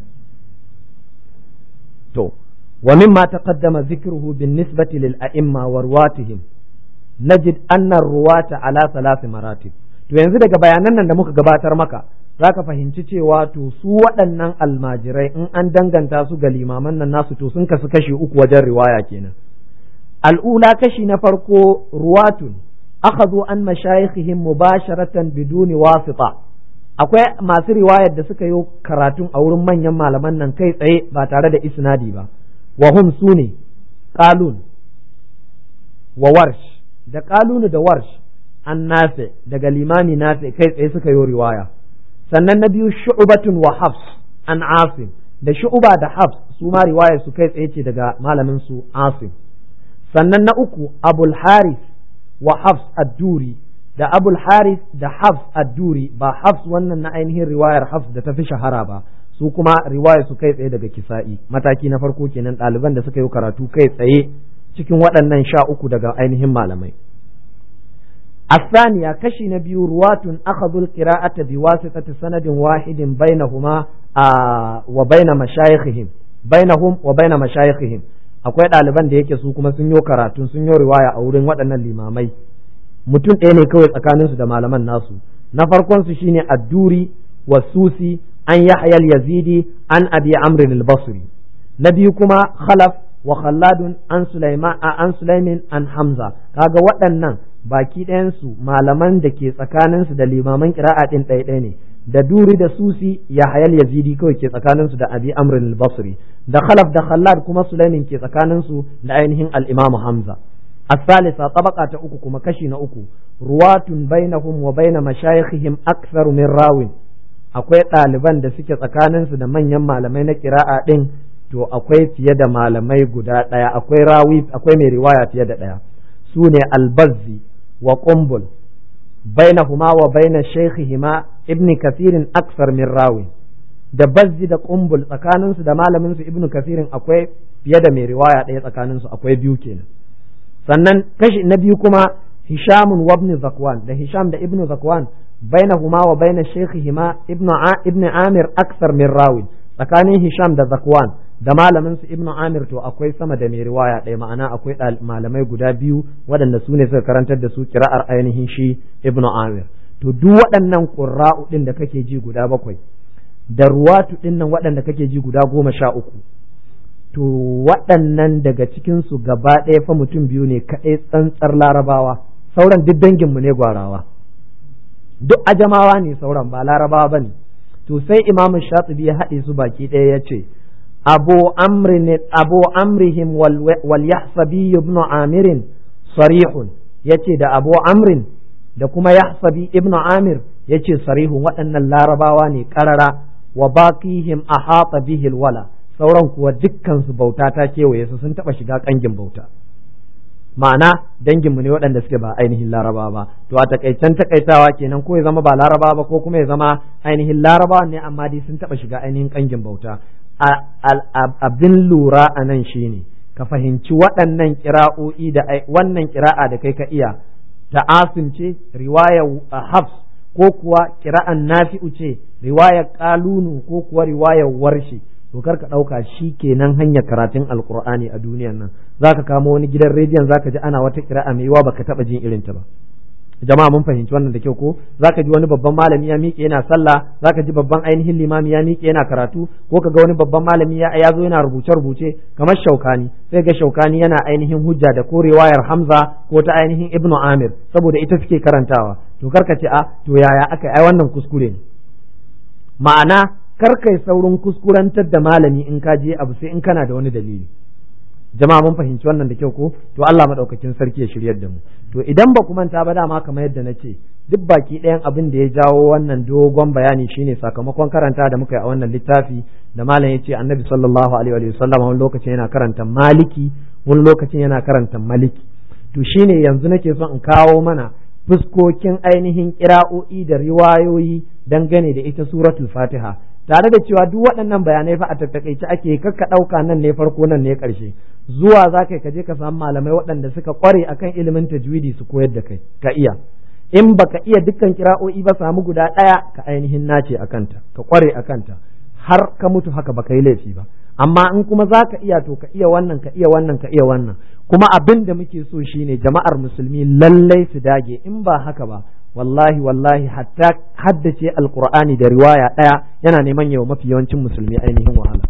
to wa mimma taqaddama zikruhu bin nisbati lil a'imma wa ruwatihim najid anna ruwata ala thalath maratib to yanzu daga bayanan nan da muka gabatar maka zaka fahimci cewa to su waɗannan almajirai in an danganta su ga limaman nan nasu to sun kasu kashi uku wajen riwaya kenan al'ula kashi na farko ruwatun akhadhu an mashayikhihim mubasharatan biduni wasita akwai masu riwayar da suka yi karatun a wurin manyan malaman nan kai tsaye ba tare da isnadi ba wa hum sune qalun wa warsh da qalun da warsh an nafi daga limami nafi kai tsaye suka yi riwaya sannan na biyu shu'batun wa hafs an asim da shu'ba da hafs su ma riwayar su kai tsaye ce daga malamin su asim sannan na uku abul haris wa hafs ad-duri da abul haris da hafs ad-duri ba hafs wannan na ainihin riwayar hafs da ta fi shahara ba su kuma riwayar su kai tsaye daga kisa'i mataki na farko kenan ɗaliban da suka yi karatu kai tsaye cikin waɗannan sha uku daga ainihin malamai الثانية كشي نبي رواة أخذوا القراءة بواسطة سند واحد بينهما آه وبين مشايخهم بينهم وبين مشايخهم akwai ɗaliban da yake su kuma sun yi karatun sun yi riwaya a wurin waɗannan limamai mutum ɗaya ne kawai tsakaninsu da malaman nasu na farkon su shine adduri wa susi an yahya yazidi an abi amr al-basri na biyu kuma khalaf wa khalladun an sulaiman an sulaimin an hamza kaga waɗannan baki ɗayansu malaman da ke tsakaninsu da limaman kira'a ɗin ɗaya ne da duri da susi ya hayal yazidi kawai ke tsakaninsu da abi amrin al-basri da khalaf da khallad kuma sulaimin ke tsakaninsu da ainihin al-imamu hamza الثالثة طبقة أكو كما كشي أكو رواة بينهم وبين مشايخهم أكثر من راو akwai ɗaliban da suke tsakaninsu da manyan malamai na kira'a ɗin to akwai fiye da malamai guda ɗaya akwai rawi akwai mai riwaya fiye da ɗaya su ne albazzi wa ƙumbul bainahuma wa baina shaykhihima ibn kathirin aksar min rawi da bazzi da ƙumbul tsakaninsu da malamin su ibn kathirin akwai fiye da mai riwaya ɗaya tsakaninsu akwai biyu kenan sannan kashi na biyu kuma hishamun wa ibn zakwan da hisham da ibn zakwan bainahuma wa baina shaykhihima ibn ibn amir aksar min rawi tsakanin hisham da zakwan da malamin su ibnu amir to akwai sama da mai riwaya ɗaya ma'ana akwai malamai guda biyu waɗanda su ne suka karantar da su kira'ar ainihin shi ibnu amir to duk waɗannan ƙurra'u ɗin da kake ji guda bakwai da ruwatu ɗin nan waɗanda kake ji guda goma sha uku to waɗannan daga cikin su gaba ɗaya fa mutum biyu ne kaɗai tsantsar larabawa sauran duk danginmu ne gwarawa duk ajamawa ne sauran ba larabawa ba ne to sai imamu shatibi ya haɗe su baki ɗaya ya ce abu amrin abu amrihim wal yahsabi ibn amirin sarihun yace da abu amrin da kuma yahsabi ibn amir yace sarihun waɗannan larabawa ne karara wa baqihim ahata bihi wala sauran kuwa dukkan su bauta ta kewaye su sun taba shiga kangin bauta ma'ana danginmu ne waɗanda suke ba ainihin laraba ba to a takaicen takaitawa kenan ko ya zama ba laraba ba ko kuma ya zama ainihin laraba ne amma dai sun taɓa shiga ainihin kangin bauta abin lura a nan shine ka fahimci waɗannan kira'o'i da wannan kira'a da kai ka iya ta asim ce riwayar hafs ko kuwa kira'an nafi'u ce riwayar kalunu ko kuwa riwayar warshi to kar ka ɗauka shi kenan hanyar karatun alkur'ani a duniyan nan za ka kamo wani gidan rediyon za ka ji ana wata kira'a mai yawa baka taɓa jin irin ta ba jama'a mun fahimci wannan da kyau ko za ka ji wani babban malami ya miƙe yana sallah za ka ji babban ainihin limami ya miƙe yana karatu ko ka ga wani babban malami ya ya zo yana rubuce rubuce kamar shaukani sai ga shaukani yana ainihin hujja da ko riwayar hamza ko ta ainihin ibnu amir saboda ita suke karantawa to kar ka ce a to yaya aka ai wannan kuskure ne ma'ana kar kai saurin kuskurantar da malami in ka je abu sai in kana da wani dalili jama'a mun fahimci wannan da kyau ko to Allah madaukakin sarki ya shiryar da mu to idan ba ku manta ba dama kamar yadda na ce duk baki ɗayan abin da ya jawo wannan dogon bayani shine sakamakon karanta da muka yi a wannan littafi da malam ya ce annabi sallallahu alaihi wa sallam wani lokacin yana karanta maliki wani lokacin yana karanta maliki to shine yanzu nake son in kawo mana fuskokin ainihin kira'o'i da riwayoyi dangane da ita suratul fatiha tare da cewa duk waɗannan bayanai fa a tattakaice ake kakka ɗauka nan ne farko nan ne ƙarshe zuwa za ka je ka samu malamai waɗanda suka ƙware akan ilimin tajwidi su koyar da kai ka iya in baka iya dukkan kira'o'i ba samu guda ɗaya ka ainihin nace a kanta ka ƙware a kanta har ka mutu haka baka yi laifi ba amma in kuma za ka iya to ka iya wannan ka iya wannan ka iya wannan kuma abin da muke so shine jama'ar musulmi lallai su dage in ba haka ba wallahi wallahi hatta haddace alqur'ani da riwaya ɗaya yana neman yawa mafi yawancin musulmi ainihin wahala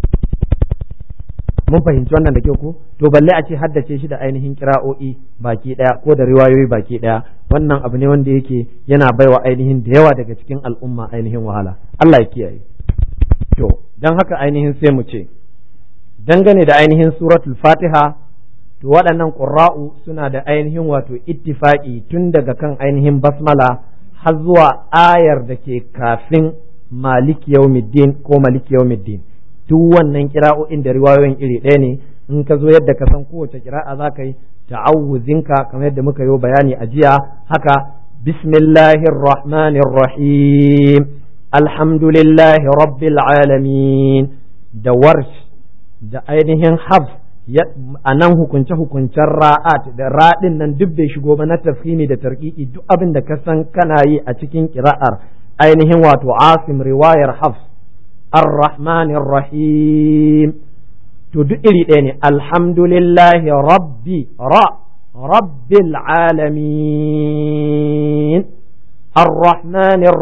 mun fahimci wannan da kyau ko to balle a ce haddace shi da ainihin kira'o'i baki ɗaya ko da riwayoyi baki ɗaya wannan abu ne wanda yake yana baiwa ainihin da yawa daga cikin al'umma ainihin wahala Allah ya kiyaye to dan haka ainihin sai mu ce dangane da ainihin suratul fatiha to waɗannan ƙura'u suna da ainihin wato ittifaƙi tun daga kan ainihin basmala har zuwa ayar da ke kafin maliki yawmiddin ko maliki yawmiddin duk wannan kira'o'in da riwayoyin iri ɗaya ne in ka zo yadda ka san kowace kira'a za ka yi ta'awuzinka kamar yadda muka yi bayani a jiya haka bismillahir rahmanir rahim alhamdulillahi rabbil alamin da warsh da ainihin hafs a nan hukunce-hukuncen ra'at da raɗin nan duk bai shigo ba na tafhimi da tarkiki duk abin da ka san kana yi a cikin kira'ar ainihin wato asim riwayar hafs ar-rahmanir rahim to duk iri ɗaya ne alhamdulillahi rabbi ra rabbil alamin ar-rahmanir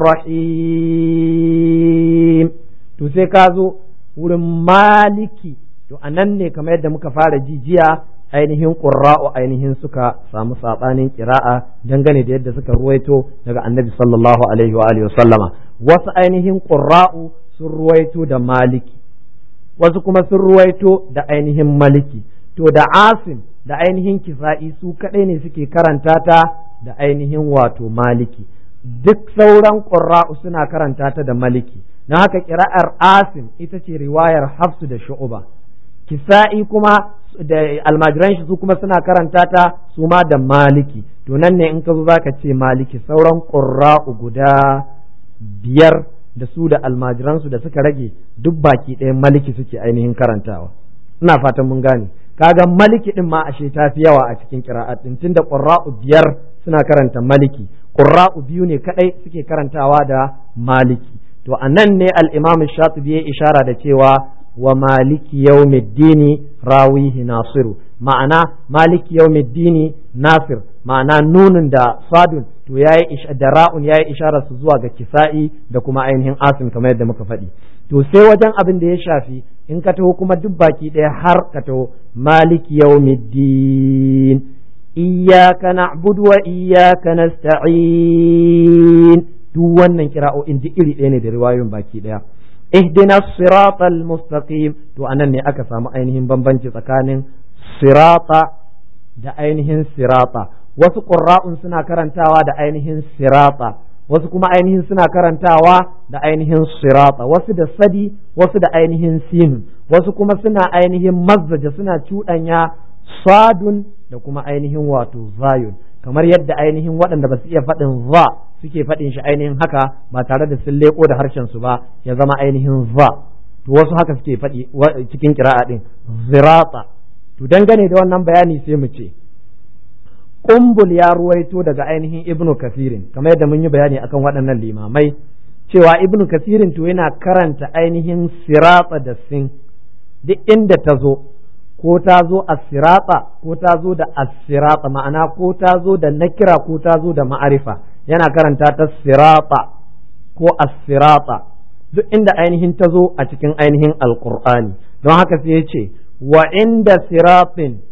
rahim to sai ka zo wurin maliki to a nan ne kamar yadda muka fara jijiya ainihin ƙurra'u ainihin suka samu saɓanin ƙira'a dangane da yadda suka ruwaito daga annabi sallallahu alaihi wa alihi sallama wasu ainihin ƙurra'u sun ruwaito da maliki wasu kuma sun ruwaito da ainihin maliki to da asim da ainihin kisa'i su kaɗai ne suke karanta ta da ainihin wato maliki duk sauran ƙurra'u suna karanta ta da maliki na haka ƙira'ar asim ita ce riwayar hafsu da shu'uba kisa'i kuma da almajiran shi su kuma suna karanta ta su ma da maliki to nan ne in ka zo zaka ce maliki sauran qurra'u guda biyar da su da almajiran su da suka rage duk baki ɗaya maliki suke ainihin karantawa ina fatan mun gane kaga maliki din ma ashe ta fi yawa a cikin qira'at din tunda qurra'u biyar suna karanta maliki qurra'u biyu ne kadai suke karantawa da maliki to anan ne al-imam shatibi ya ishara da cewa wa maliki yawmiddini rawihi nasiru ma'ana maliki yawmiddini nasir ma'ana nunun da sadun to yayi da ra'un yayi isharar su zuwa ga kisa'i da kuma ainihin asim kamar yadda muka faɗi to sai wajen abin da ya shafi in ka taho kuma duk baki ɗaya har ka taho maliki yawmiddin iyyaka na'budu wa iyyaka nasta'in duk wannan kira'o'in duk iri ɗaya ne da riwayoyin baki ɗaya اهدنا الصراط المستقيم to anan ne aka samu ainihin bambanci tsakanin sirata da ainihin sirata wasu ƙurra'un suna karantawa da ainihin sirata wasu kuma ainihin suna karantawa da ainihin sirata wasu da sadi wasu da ainihin sin wasu kuma suna ainihin mazzaja suna cuɗanya sadun da kuma ainihin wato zayun kamar yadda ainihin waɗanda ba su iya faɗin za suke faɗin shi ainihin haka ba tare da sun leƙo da harshen su ba ya zama ainihin za to wasu haka suke faɗi cikin kira'a ɗin zirata to dangane da wannan bayani sai mu ce kumbul ya ruwaito daga ainihin ibnu kasirin kamar yadda mun yi bayani akan waɗannan limamai cewa ibnu kasirin to yana karanta ainihin sirata da sin duk inda ta zo ko ta zo a sirata ko ta zo da asirata ma'ana ko ta zo da nakira ko ta zo da ma'arifa yana karanta ta sirata ko asirata duk inda ainihin ta zo a cikin ainihin alkur'ani don haka sai ya ce wa inda siratin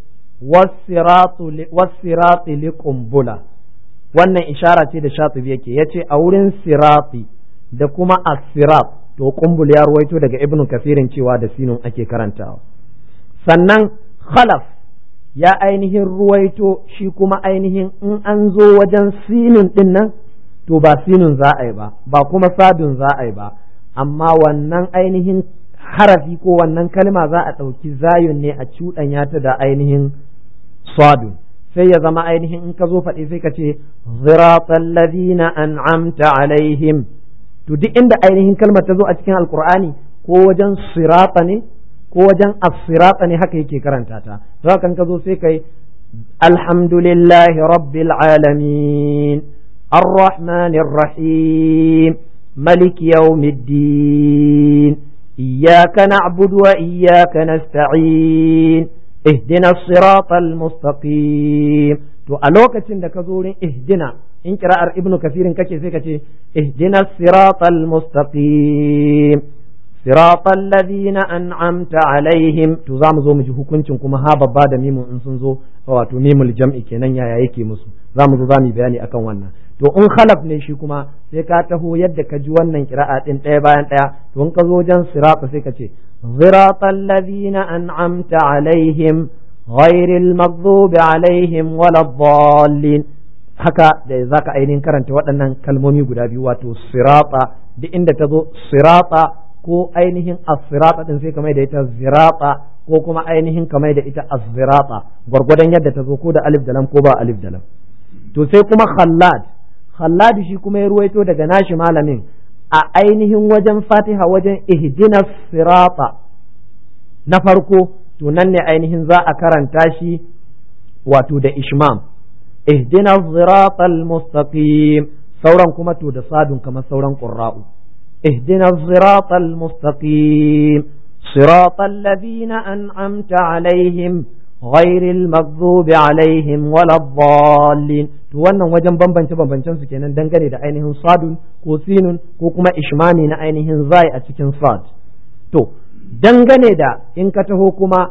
wasirati liƙumbula wannan ishara ce da shatibi yake ya ce a wurin sirati da kuma asirat to kumbul ya ruwaito daga ibnu kasirin cewa da sinun ake karantawa sannan khalaf ya ainihin ruwaito shi kuma ainihin in an zo wajen sinin din nan to ba sinin za a yi ba ba kuma sadun za a yi ba amma wannan ainihin harafi ko wannan kalma za a ɗauki zayun ne a cuɗanya ta da ainihin sadun sai ya zama ainihin in ka zo faɗi sai ka ce ziratal ladina an'amta alaihim to duk inda ainihin kalmar ta zo a cikin alkur'ani ko wajen sirata ne ko wajen asirata ne haka yake karanta ta za kan ka zo sai kai alhamdulillahi rabbil alamin arrahmanir rahim ملك يوم الدين إياك نعبد وإياك نستعين اهدنا الصراط المستقيم to a lokacin da ka zo wurin ihdina in kira'ar ibnu kasirin kake sai ka ce ihdina siratal mustaqim siratal ladina an'amta alaihim to za mu zo mu ji hukuncin kuma ha babba da mimun in sun zo wato mimul jam'i kenan yaya yake musu za mu zo za mu bayani akan wannan to in khalaf ne shi kuma sai ka taho yadda ka ji wannan kira'a din ɗaya bayan ɗaya to in ka zo wajen sirata sai ka ce siratal ladina an'amta alaihim ghairil maghdubi alaihim waladdallin haka da zaka ainihin karanta waɗannan kalmomi guda biyu wato sirata duk inda ta zo sirata ko ainihin as-sirata din sai kamar da ita zirata ko kuma ainihin kamar da ita az-zirata gwargwadon yadda ta zo ko da alif da lam ko ba alif da lam to sai kuma khallad khallad shi kuma ya ruwaito daga nashi malamin a ainihin wajen fatiha wajen ihdina sirata na farko to nan ne ainihin za a karanta shi wato da ishmam ihdina sirata mustaqim sauran kuma to da sadun kamar sauran qurra'u ihdina sirata mustaqim صراط الذين أنعمت عليهم غير المغضوب عليهم ولا الضالين to wannan wajen bambance bambancen su kenan dangane da ainihin sadun ko sinun ko kuma ishmami na ainihin zai a cikin sad to dangane da in ka taho kuma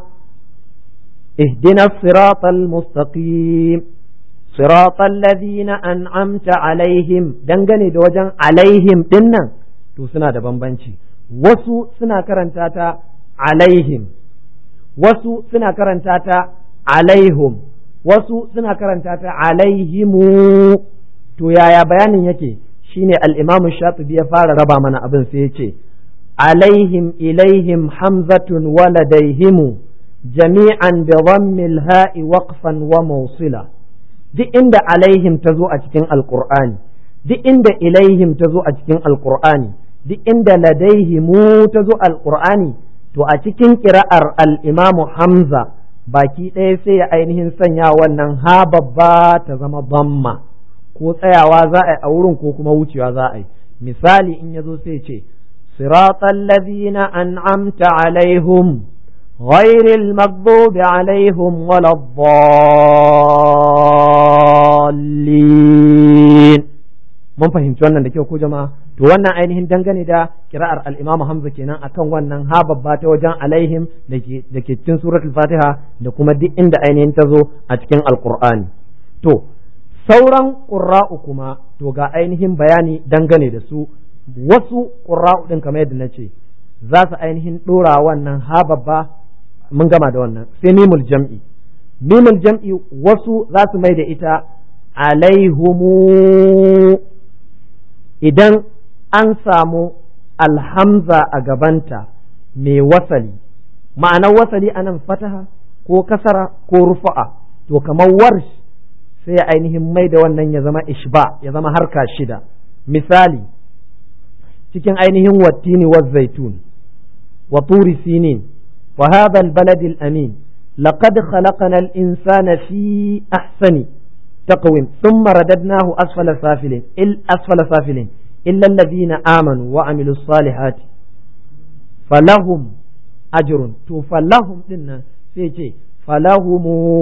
ihdina siratal mustaqim siratal ladina an'amta alaihim dangane da wajen alaihim dinnan to suna da bambanci wasu suna karanta ta alaihim wasu suna karanta ta alaihum wasu suna karanta ta alaihimu to yaya bayanin yake shine al-imam shatibi ya fara raba mana abin sai ya ce alaihim ilaihim hamzatun waladaihimu jami'an bi dhammil ha'i waqfan wa mawsila duk inda alaihim ta zo a cikin alqur'ani duk inda ilaihim ta zo a cikin alqur'ani duk inda ladaihimu ta zo alqur'ani to a cikin ƙira'ar al'imamu Hamza baki ɗaya sai ya ainihin sanya wannan ha babba ta zama bamma ko tsayawa za a yi a wurin ko kuma wucewa za a yi misali in ya zo sai ce siratal ladina an'amta alaihum ghairil maghdubi alaihim waladdallin mun fahimci wannan da kyau ko jama'a to wannan ainihin dangane da kira'ar al-Imam Hamza kenan akan wannan ha babba ta wajen alaihim da ke cikin suratul Fatiha da kuma duk inda ainihin ta zo a cikin Alqur'ani to sauran qurra'u kuma to ga ainihin bayani dangane da su wasu qurra'u din kamar yadda nace za su ainihin dora wannan ha babba mun gama da wannan sai mimul jam'i mimul jam'i wasu za su mai da ita alaihumu idan an samu alhamza a gabanta mai wasali ma'anar wasali anan fataha ko kasara ko rufa'a to kamar warsh sai ainihin mai da wannan ya zama ishba ya zama harka shida misali cikin ainihin wattini wa zaitun wa turi sinin wa hadha albalad alamin laqad khalaqna al-insana fi ahsani taqwim thumma radadnahu asfala safilin il asfala safilin إلا الذين آمنوا وعملوا الصالحات فلهم أجر تو فلهم لنا سيتي فلهم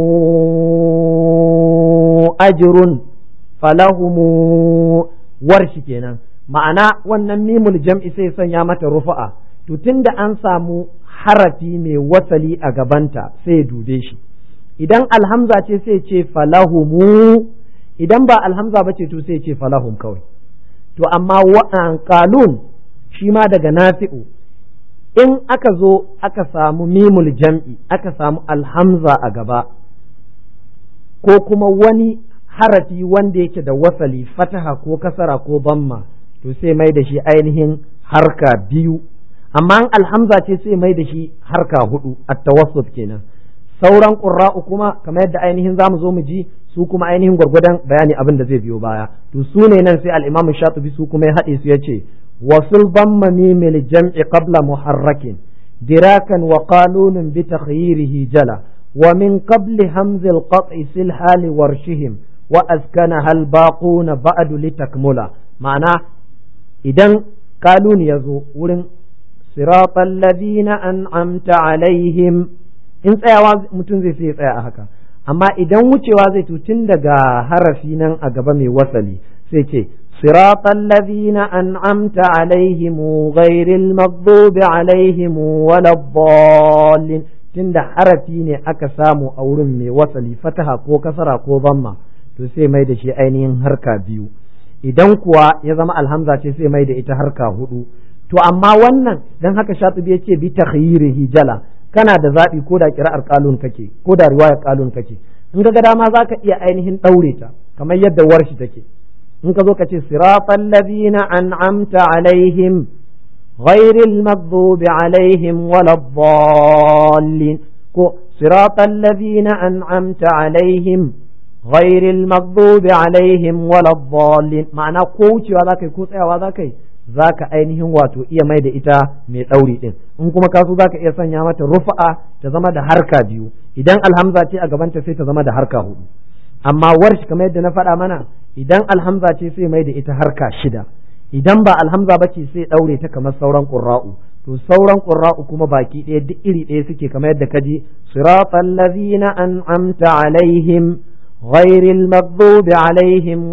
أجر فلهم ورش kenan ma'ana wannan mimul jam'i sai sanya mata rufa'a to tunda an samu harafi mai wasali a gabanta sai dube shi idan alhamza ce sai ce falahumu idan ba alhamza ba ce to sai ce falahum kawai to amma wa'an kalun shi ma daga nafi'u in aka zo aka samu mimul jam'i aka samu alhamza a gaba ko kuma wani harafi wanda yake da wasali fataha ko kasara ko bamma to sai mai da shi ainihin harka biyu amma alhamza ce sai mai da shi harka hudu at-tawassut kenan sauran qurra'u kuma kamar yadda ainihin zamu zo mu ji su kuma ainihin gwargwadon bayani abin da zai biyo baya to su ne nan sai al-Imam Shatibi su kuma ya haɗe su yace wasul damma mimil jam'i qabla muharrakin dirakan wa qalunun bi takhyirihi jala wa min qabli hamzil qat'i sil hali warshihim wa askanaha al baquna ba'du litakmula ma'ana idan kalun ya zo wurin siratal ladina an'amta alaihim in tsayawa mutum zai sai tsaya a haka amma idan wucewa zai tun daga harafi nan a gaba mai wasali sai ce siratal ladina an'amta alaihim ghairil maghdubi alaihim waladdallin tunda harafi ne aka samu a wurin mai wasali fataha ko kasara ko zamma to sai mai da shi ainihin harka biyu idan kuwa ya zama alhamza ce sai mai da ita harka hudu to amma wannan dan haka shatibi ya ce bi takhyirihi jala kana da zaɓi ko da kira'ar kalun kake ko da riwayar kalun kake in ga dama za ka iya ainihin ɗaure ta kamar yadda warshi take in ka zo ka ce siratal ladina an'amta alaihim ghairil maghdubi alaihim waladdallin ko siratal ladina an'amta alaihim ghairil maghdubi alaihim waladdallin ma'ana ko wucewa za ka yi ko tsayawa za ka yi za ka ainihin wato iya mai da ita mai ɗauri ɗin in kuma kaso za ka iya sanya mata rufa'a ta zama da harka biyu idan alhamza ce a gabanta sai ta zama da harka hudu amma warshi kamar yadda na faɗa mana idan alhamza ce sai mai da ita harka shida idan ba alhamza ba ce sai ɗaure ta kamar sauran ƙurra'u to sauran ƙurra'u kuma baki ɗaya duk iri ɗaya suke kamar yadda ka ji siratal ladzina an'amta alaihim ghairil maghdubi alaihim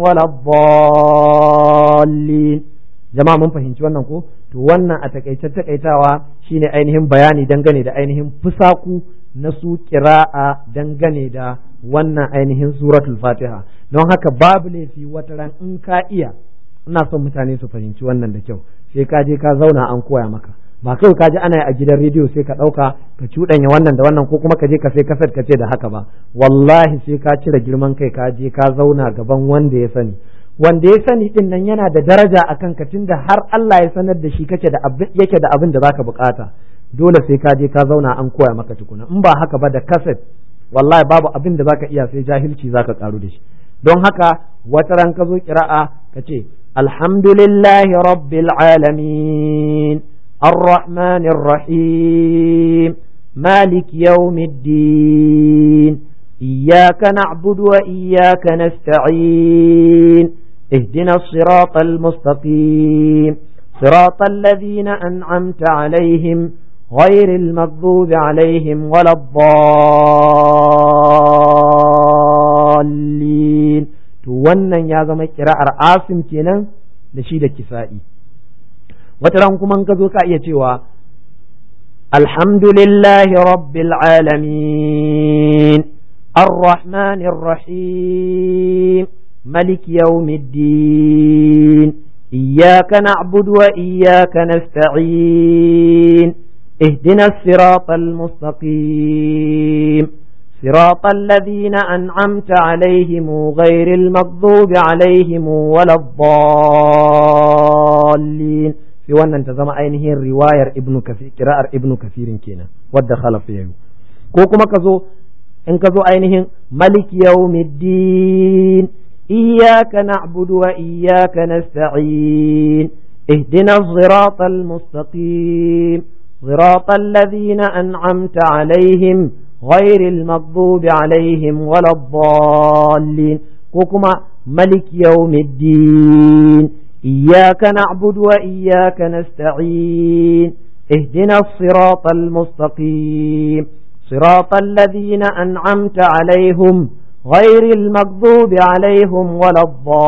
waladdallin jama'a mun fahimci wannan ko to wannan a takaice takaitawa shine ainihin bayani dangane da ainihin fusaku na su kira'a dangane da wannan ainihin suratul fatiha don haka babu laifi wata ran in ka iya ina son mutane su fahimci wannan da kyau sai ka je ka zauna an koya maka ba kawai ka ji ana yi a gidan rediyo sai ka ɗauka ka cuɗanya wannan da wannan ko kuma ka je ka sai kasar ka ce da haka ba wallahi sai ka cire girman kai ka je ka zauna gaban wanda ya sani wanda ya sani din nan yana da daraja a kan ka tunda har Allah ya sanar da shi kake da abin yake da abin da zaka bukata dole sai ka je ka zauna an koya maka tukuna in ba haka ba da kaset wallahi babu abin da zaka iya sai jahilci zaka karu da shi don haka wata ran ka zo kira'a ka ce alhamdulillahi rabbil alamin arrahmanir rahim malik yawmiddin iyyaka na'budu wa iyyaka nasta'in اهدنا الصراط المستقيم صراط الذين أنعمت عليهم غير المغضوب عليهم ولا الضالين to wannan ya zama kira'ar asim kenan da shi da kisa'i wata ran kuma ka zo ka iya cewa alhamdulillahi rabbil alamin ar-rahmanir rahim ملك يوم الدين إياك نعبد وإياك نستعين اهدنا الصراط المستقيم صراط الذين أنعمت عليهم غير المغضوب عليهم ولا الضالين في wannan ta zama ainihin riwayar ibnu kafir kira'ar ibnu kafirin kenan wadda khalafa yayi ko kuma ka zo in ka zo ainihin malik yawmiddin إياك نعبد وإياك نستعين اهدنا الصراط المستقيم صراط الذين أنعمت عليهم غير المغضوب عليهم ولا الضالين كوكما ملك يوم الدين إياك نعبد وإياك نستعين اهدنا الصراط المستقيم صراط الذين أنعمت عليهم غير المغضوب عليهم ولا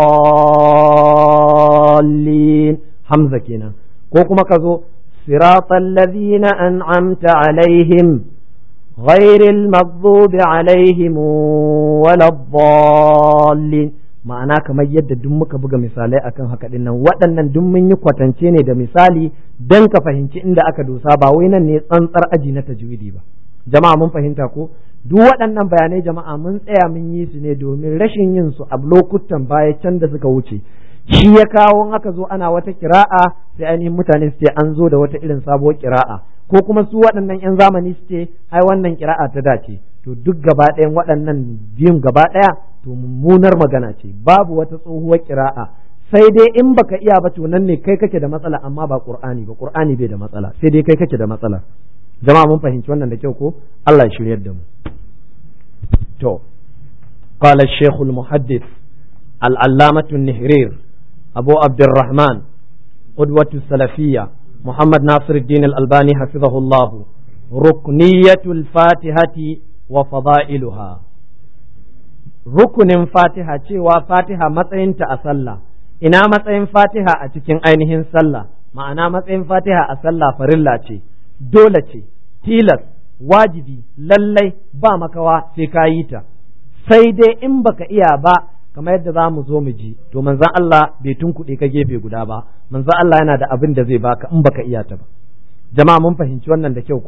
الضالين حمزة كنا كوكما كذو صراط الذين أنعمت عليهم غير المغضوب عليهم ولا الضالين ma'ana kamar yadda duk muka buga misalai akan haka din nan waɗannan duk mun yi kwatance ne da misali don ka fahimci inda aka dosa ba wai nan ne tsantsar aji na tajwidi ba jama'a mun fahimta ko duk waɗannan bayanai jama'a mun tsaya mun yi su ne domin rashin yin su a lokutan baya can da suka wuce shi ya kawo aka zo ana wata kira'a sai ainihin mutane su ce an zo da wata irin sabuwar kira'a ko kuma su waɗannan 'yan zamani su ce ai wannan kira'a ta dace to duk gaba ɗayan waɗannan biyun gaba ɗaya to mummunar magana ce babu wata tsohuwar kira'a sai dai in baka iya ba to nan ne kai kake da matsala amma ba qur'ani ba qur'ani bai da matsala sai dai kai kake da matsala jama'a mun fahimci wannan da kyau ko Allah ya shiryar da mu to قال الشيخ المحدث العلامة النهرير أبو عبد الرحمن قدوة السلفية محمد ناصر الدين الألباني حفظه الله ركنية الفاتحة وفضائلها rukunin fatiha cewa fatiha matsayinta a sallah ina matsayin fatiha a cikin ainihin sallah ma'ana matsayin fatiha a sallah farilla ce dole ce tilas wajibi lallai ba makawa sai ka yi ta sai dai in baka iya ba kamar yadda za mu zo mu ji to manzon Allah bai tunkuɗe ka gefe guda ba manzon Allah yana da abin da zai baka in baka iya ta ba jama'a mun fahimci wannan da kyau ko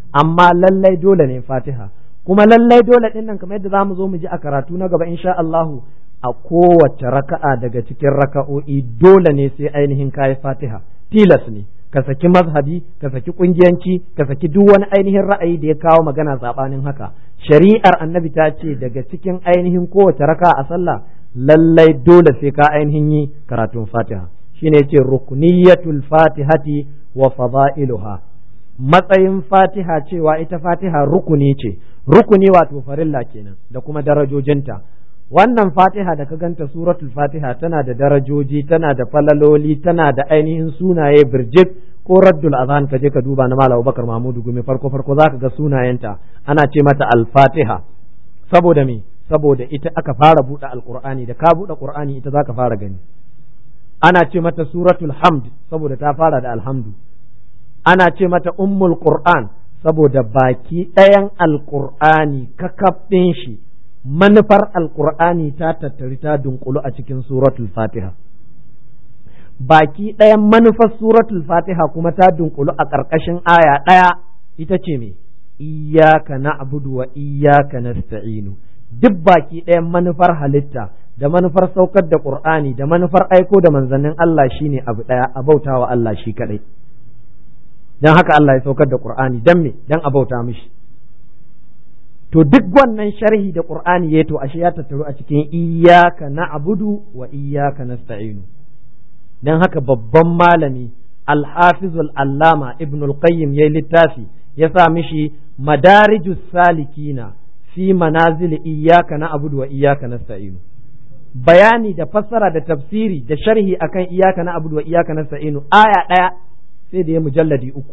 amma lallai dole ne fatiha kuma lallai dole din nan kamar yadda zamu zo mu ji a karatu na gaba insha Allahu a kowace raka'a daga cikin raka'o'i dole ne sai ainihin kayi fatiha tilas ne ka saki mazhabi ka saki kungiyanci ka saki duk wani ainihin ra'ayi da ya kawo magana sabanin haka shari'ar annabi ta ce daga cikin ainihin kowace raka'a a sallah lallai dole sai ka ainihin yi karatun fatiha shine yace rukniyatul fatihati wa fada'iluha matsayin fatiha cewa ita fatiha rukuni ce rukuni wato farilla kenan da kuma darajojinta wannan fatiha da ka ganta suratul fatiha tana da darajoji tana da falaloli tana da ainihin sunaye birjik ko raddul azhan ka je ka duba na malam bakar mahmudu gumi farko farko zaka ga sunayenta ana ce mata al-fatiha saboda me saboda ita aka fara buɗe alqur'ani da ka buɗe qur'ani ita zaka fara gani ana ce mata suratul hamd saboda ta fara da alhamdu ana ce mata ummul qur'an saboda baki ɗayan alqur'ani kakaf ɗin shi manufar alkur'ani ta tattari ta dunkulu a cikin suratul fatiha baki ɗayan manufar suratul fatiha kuma ta dunkulu a ƙarƙashin aya ɗaya ita ce me iyaka na'budu wa iyaka nasta'inu duk baki ɗayan manufar halitta da manufar saukar da qur'ani da manufar aiko da manzannin Allah shine abu ɗaya a bautawa Allah shi kaɗai dan haka Allah ya saukar da qur'ani dan me dan a bauta mishi to duk wannan sharhi da qur'ani ya to ashe ya tattaru a cikin iyyaka na'budu wa iyyaka nasta'inu dan haka babban malami al-hafizul allama ibn al-qayyim yayi littafi ya sa mishi madarijus salikina fi manazil iyyaka na'budu wa iyyaka nasta'inu bayani da fassara da tafsiri da sharhi akan iyyaka na'budu wa iyyaka nasta'inu aya daya sai da ya mujalladi uku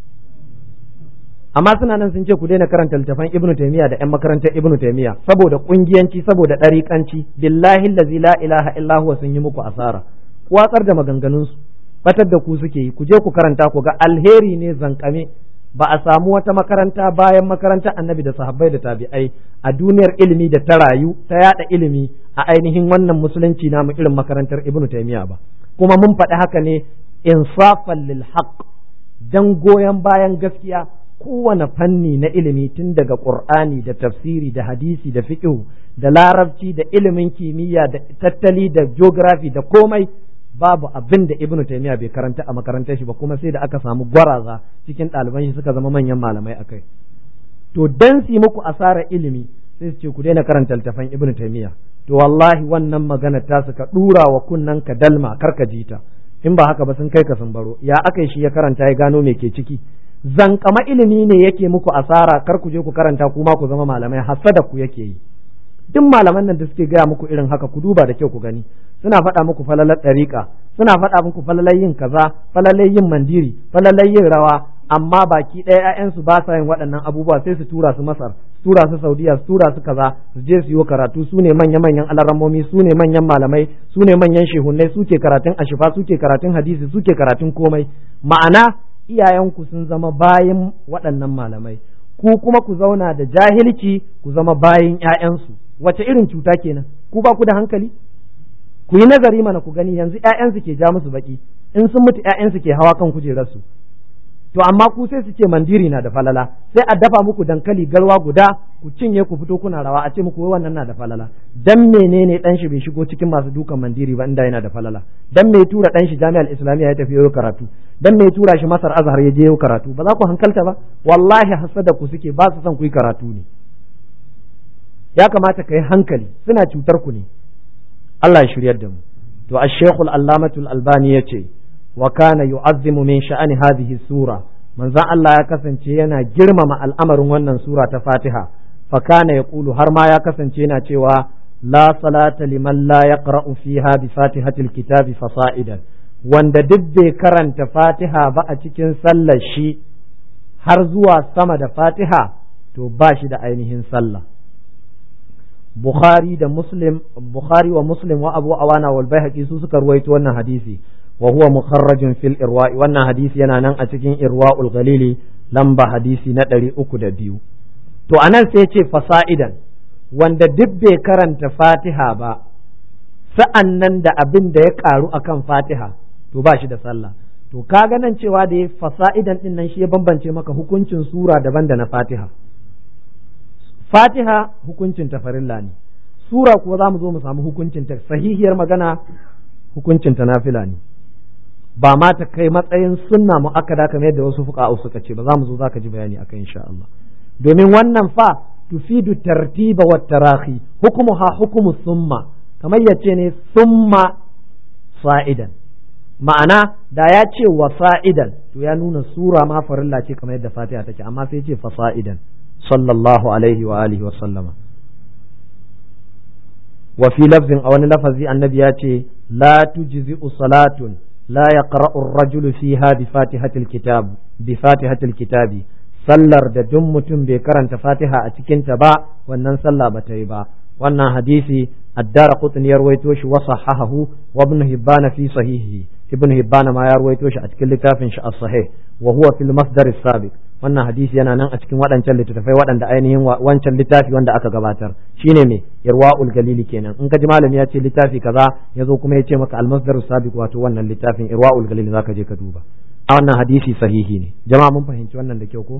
amma suna nan sun ce ku daina karanta littafan ibnu taymiya da yan makarantar ibnu taymiya saboda kungiyanci saboda ɗariƙanci billahi allazi la ilaha illa huwa sun yi muku asara ku watsar da maganganun su batar da ku suke yi ku je ku karanta ku ga alheri ne zankame ba a samu wata makaranta bayan makarantar annabi da sahabbai da tabi'ai a duniyar ilimi da ta rayu ta yada ilimi a ainihin wannan musulunci namu irin makarantar ibnu taymiya ba kuma mun faɗi haka ne insafan lil haqq dan goyon bayan gaskiya kowane fanni na ilimi tun daga ƙur'ani da tafsiri da hadisi da fiqh da larabci da ilimin kimiyya da tattali da geography da komai babu abin da ibnu taymiya bai karanta a makarantar shi ba kuma sai da aka samu gwaraza cikin ɗaliban shi suka zama manyan malamai akai to dan su muku asarar ilimi sai su ce ku daina karanta littafan ibnu taymiya to wallahi wannan magana ta suka dura wa kunnan ka dalma karka jita in ba haka ba sun kai ka sun baro ya aka shi ya karanta ya gano me ke ciki zankama ilimi ne yake muku asara kar ku je ku karanta kuma ku zama malamai hasada ku yake yi duk malaman nan da suke gaya muku irin haka ku duba da kyau ku gani suna faɗa muku falalar ɗariƙa suna faɗa muku falalar yin kaza falalar yin mandiri falalar yin rawa amma baki ɗaya ƴaƴansu ba sa yin waɗannan abubuwa sai su tura su masar su tura su saudiya su tura su kaza su je su yi karatu su ne manya manyan alarammomi su ne manyan malamai su ne manyan shehunnai suke karatun ashifa suke karatun hadisi suke karatun komai ma'ana iyayenku sun zama bayan waɗannan malamai ku kuma ku zauna da jahilci ku zama bayan ƴaƴansu wace irin cuta kenan ku ba ku da hankali ku yi nazari mana ku gani yanzu ƴaƴansu ke ja musu baki in sun mutu ƴaƴansu ke hawa kan kujerarsu to amma ku sai su ce mandiri na da falala sai a dafa muku dankali galwa guda ku cinye ku fito kuna rawa a ce muku wai wannan na da falala dan menene dan shi bai shigo cikin masu dukan mandiri ba inda yana da falala dan me tura dan shi jami'ar islamiyya ya tafi yau karatu dan me tura shi masar azhar ya je yau karatu ba za ku hankalta ba wallahi hasada ku suke ba su son ku yi karatu ne ya kamata ka yi hankali suna cutar ku ne Allah ya shiryar da mu to ash-shaykhul allamatul albani yace wa kana yu'azzimu min sha'ani hadhihi sura manzon Allah ya kasance yana girmama al'amarin wannan sura ta Fatiha fa kana yaqulu har ma ya kasance yana cewa la salata liman la yaqra'u fiha bi fatihatil kitabi fasa'idan wanda duk bai karanta Fatiha ba a cikin sallar shi har zuwa sama da Fatiha to ba shi da ainihin sallah Bukhari da Muslim Bukhari wa Muslim wa Abu Awana wal Baihaqi su suka ruwaito wannan hadisi wa huwa mukharrajun fil irwa'i wannan hadisi yana nan a cikin irwa'ul ghalili lamba hadisi na ɗari uku da biyu to anan sai ce fasa'idan wanda duk bai karanta fatiha ba sa'an nan da abin da ya karu akan fatiha to ba shi da sallah to kaga nan cewa da ya fasa'idan din nan shi ya bambance maka hukuncin sura daban da na fatiha fatiha hukuncin ta farilla ne sura kuwa za mu zo mu samu hukuncin ta sahihiyar magana hukuncin ta nafila ne ba ma ta kai matsayin sunna mu'akkada kamar yadda wasu fuqa'u suka ce ba za mu zo zaka ji bayani akan insha Allah domin wannan fa tufidu tartiba wa tarahi hukumuha hukumu summa kamar yace ne summa sa'idan ma'ana da ya ce wa sa'idan to ya nuna sura ma farilla ce kamar yadda fatiha take amma sai ce fa sa'idan sallallahu alaihi wa alihi wa sallama wa fi lafzin a wani lafazi annabi ya ce la tujzi'u salatun la yaqra'u ar-rajulu fiha bi fatihatil kitab bi fatihatil kitabi sallar da duk mutum bai karanta fatiha a cikin ta ba wannan sallah ba ta yi ba wannan hadisi addara qutni ya ruwaito shi wa sahahahu wa ibn hibban fi sahihi ibn hibban ma ya ruwaito shi a cikin littafin shi as-sahih wa huwa fil masdar as-sabiq wannan hadisi yana nan a cikin waɗancan littattafai waɗanda ainihin wancan littafi wanda aka gabatar shine me irwaul galili kenan in ka ji malami ya ce littafi kaza ya zo kuma ya ce maka al-masdar as-sabiq wato wannan littafin irwaul galili zaka je ka duba a wannan hadisi sahihi ne jama'a mun fahimci wannan da kyau ko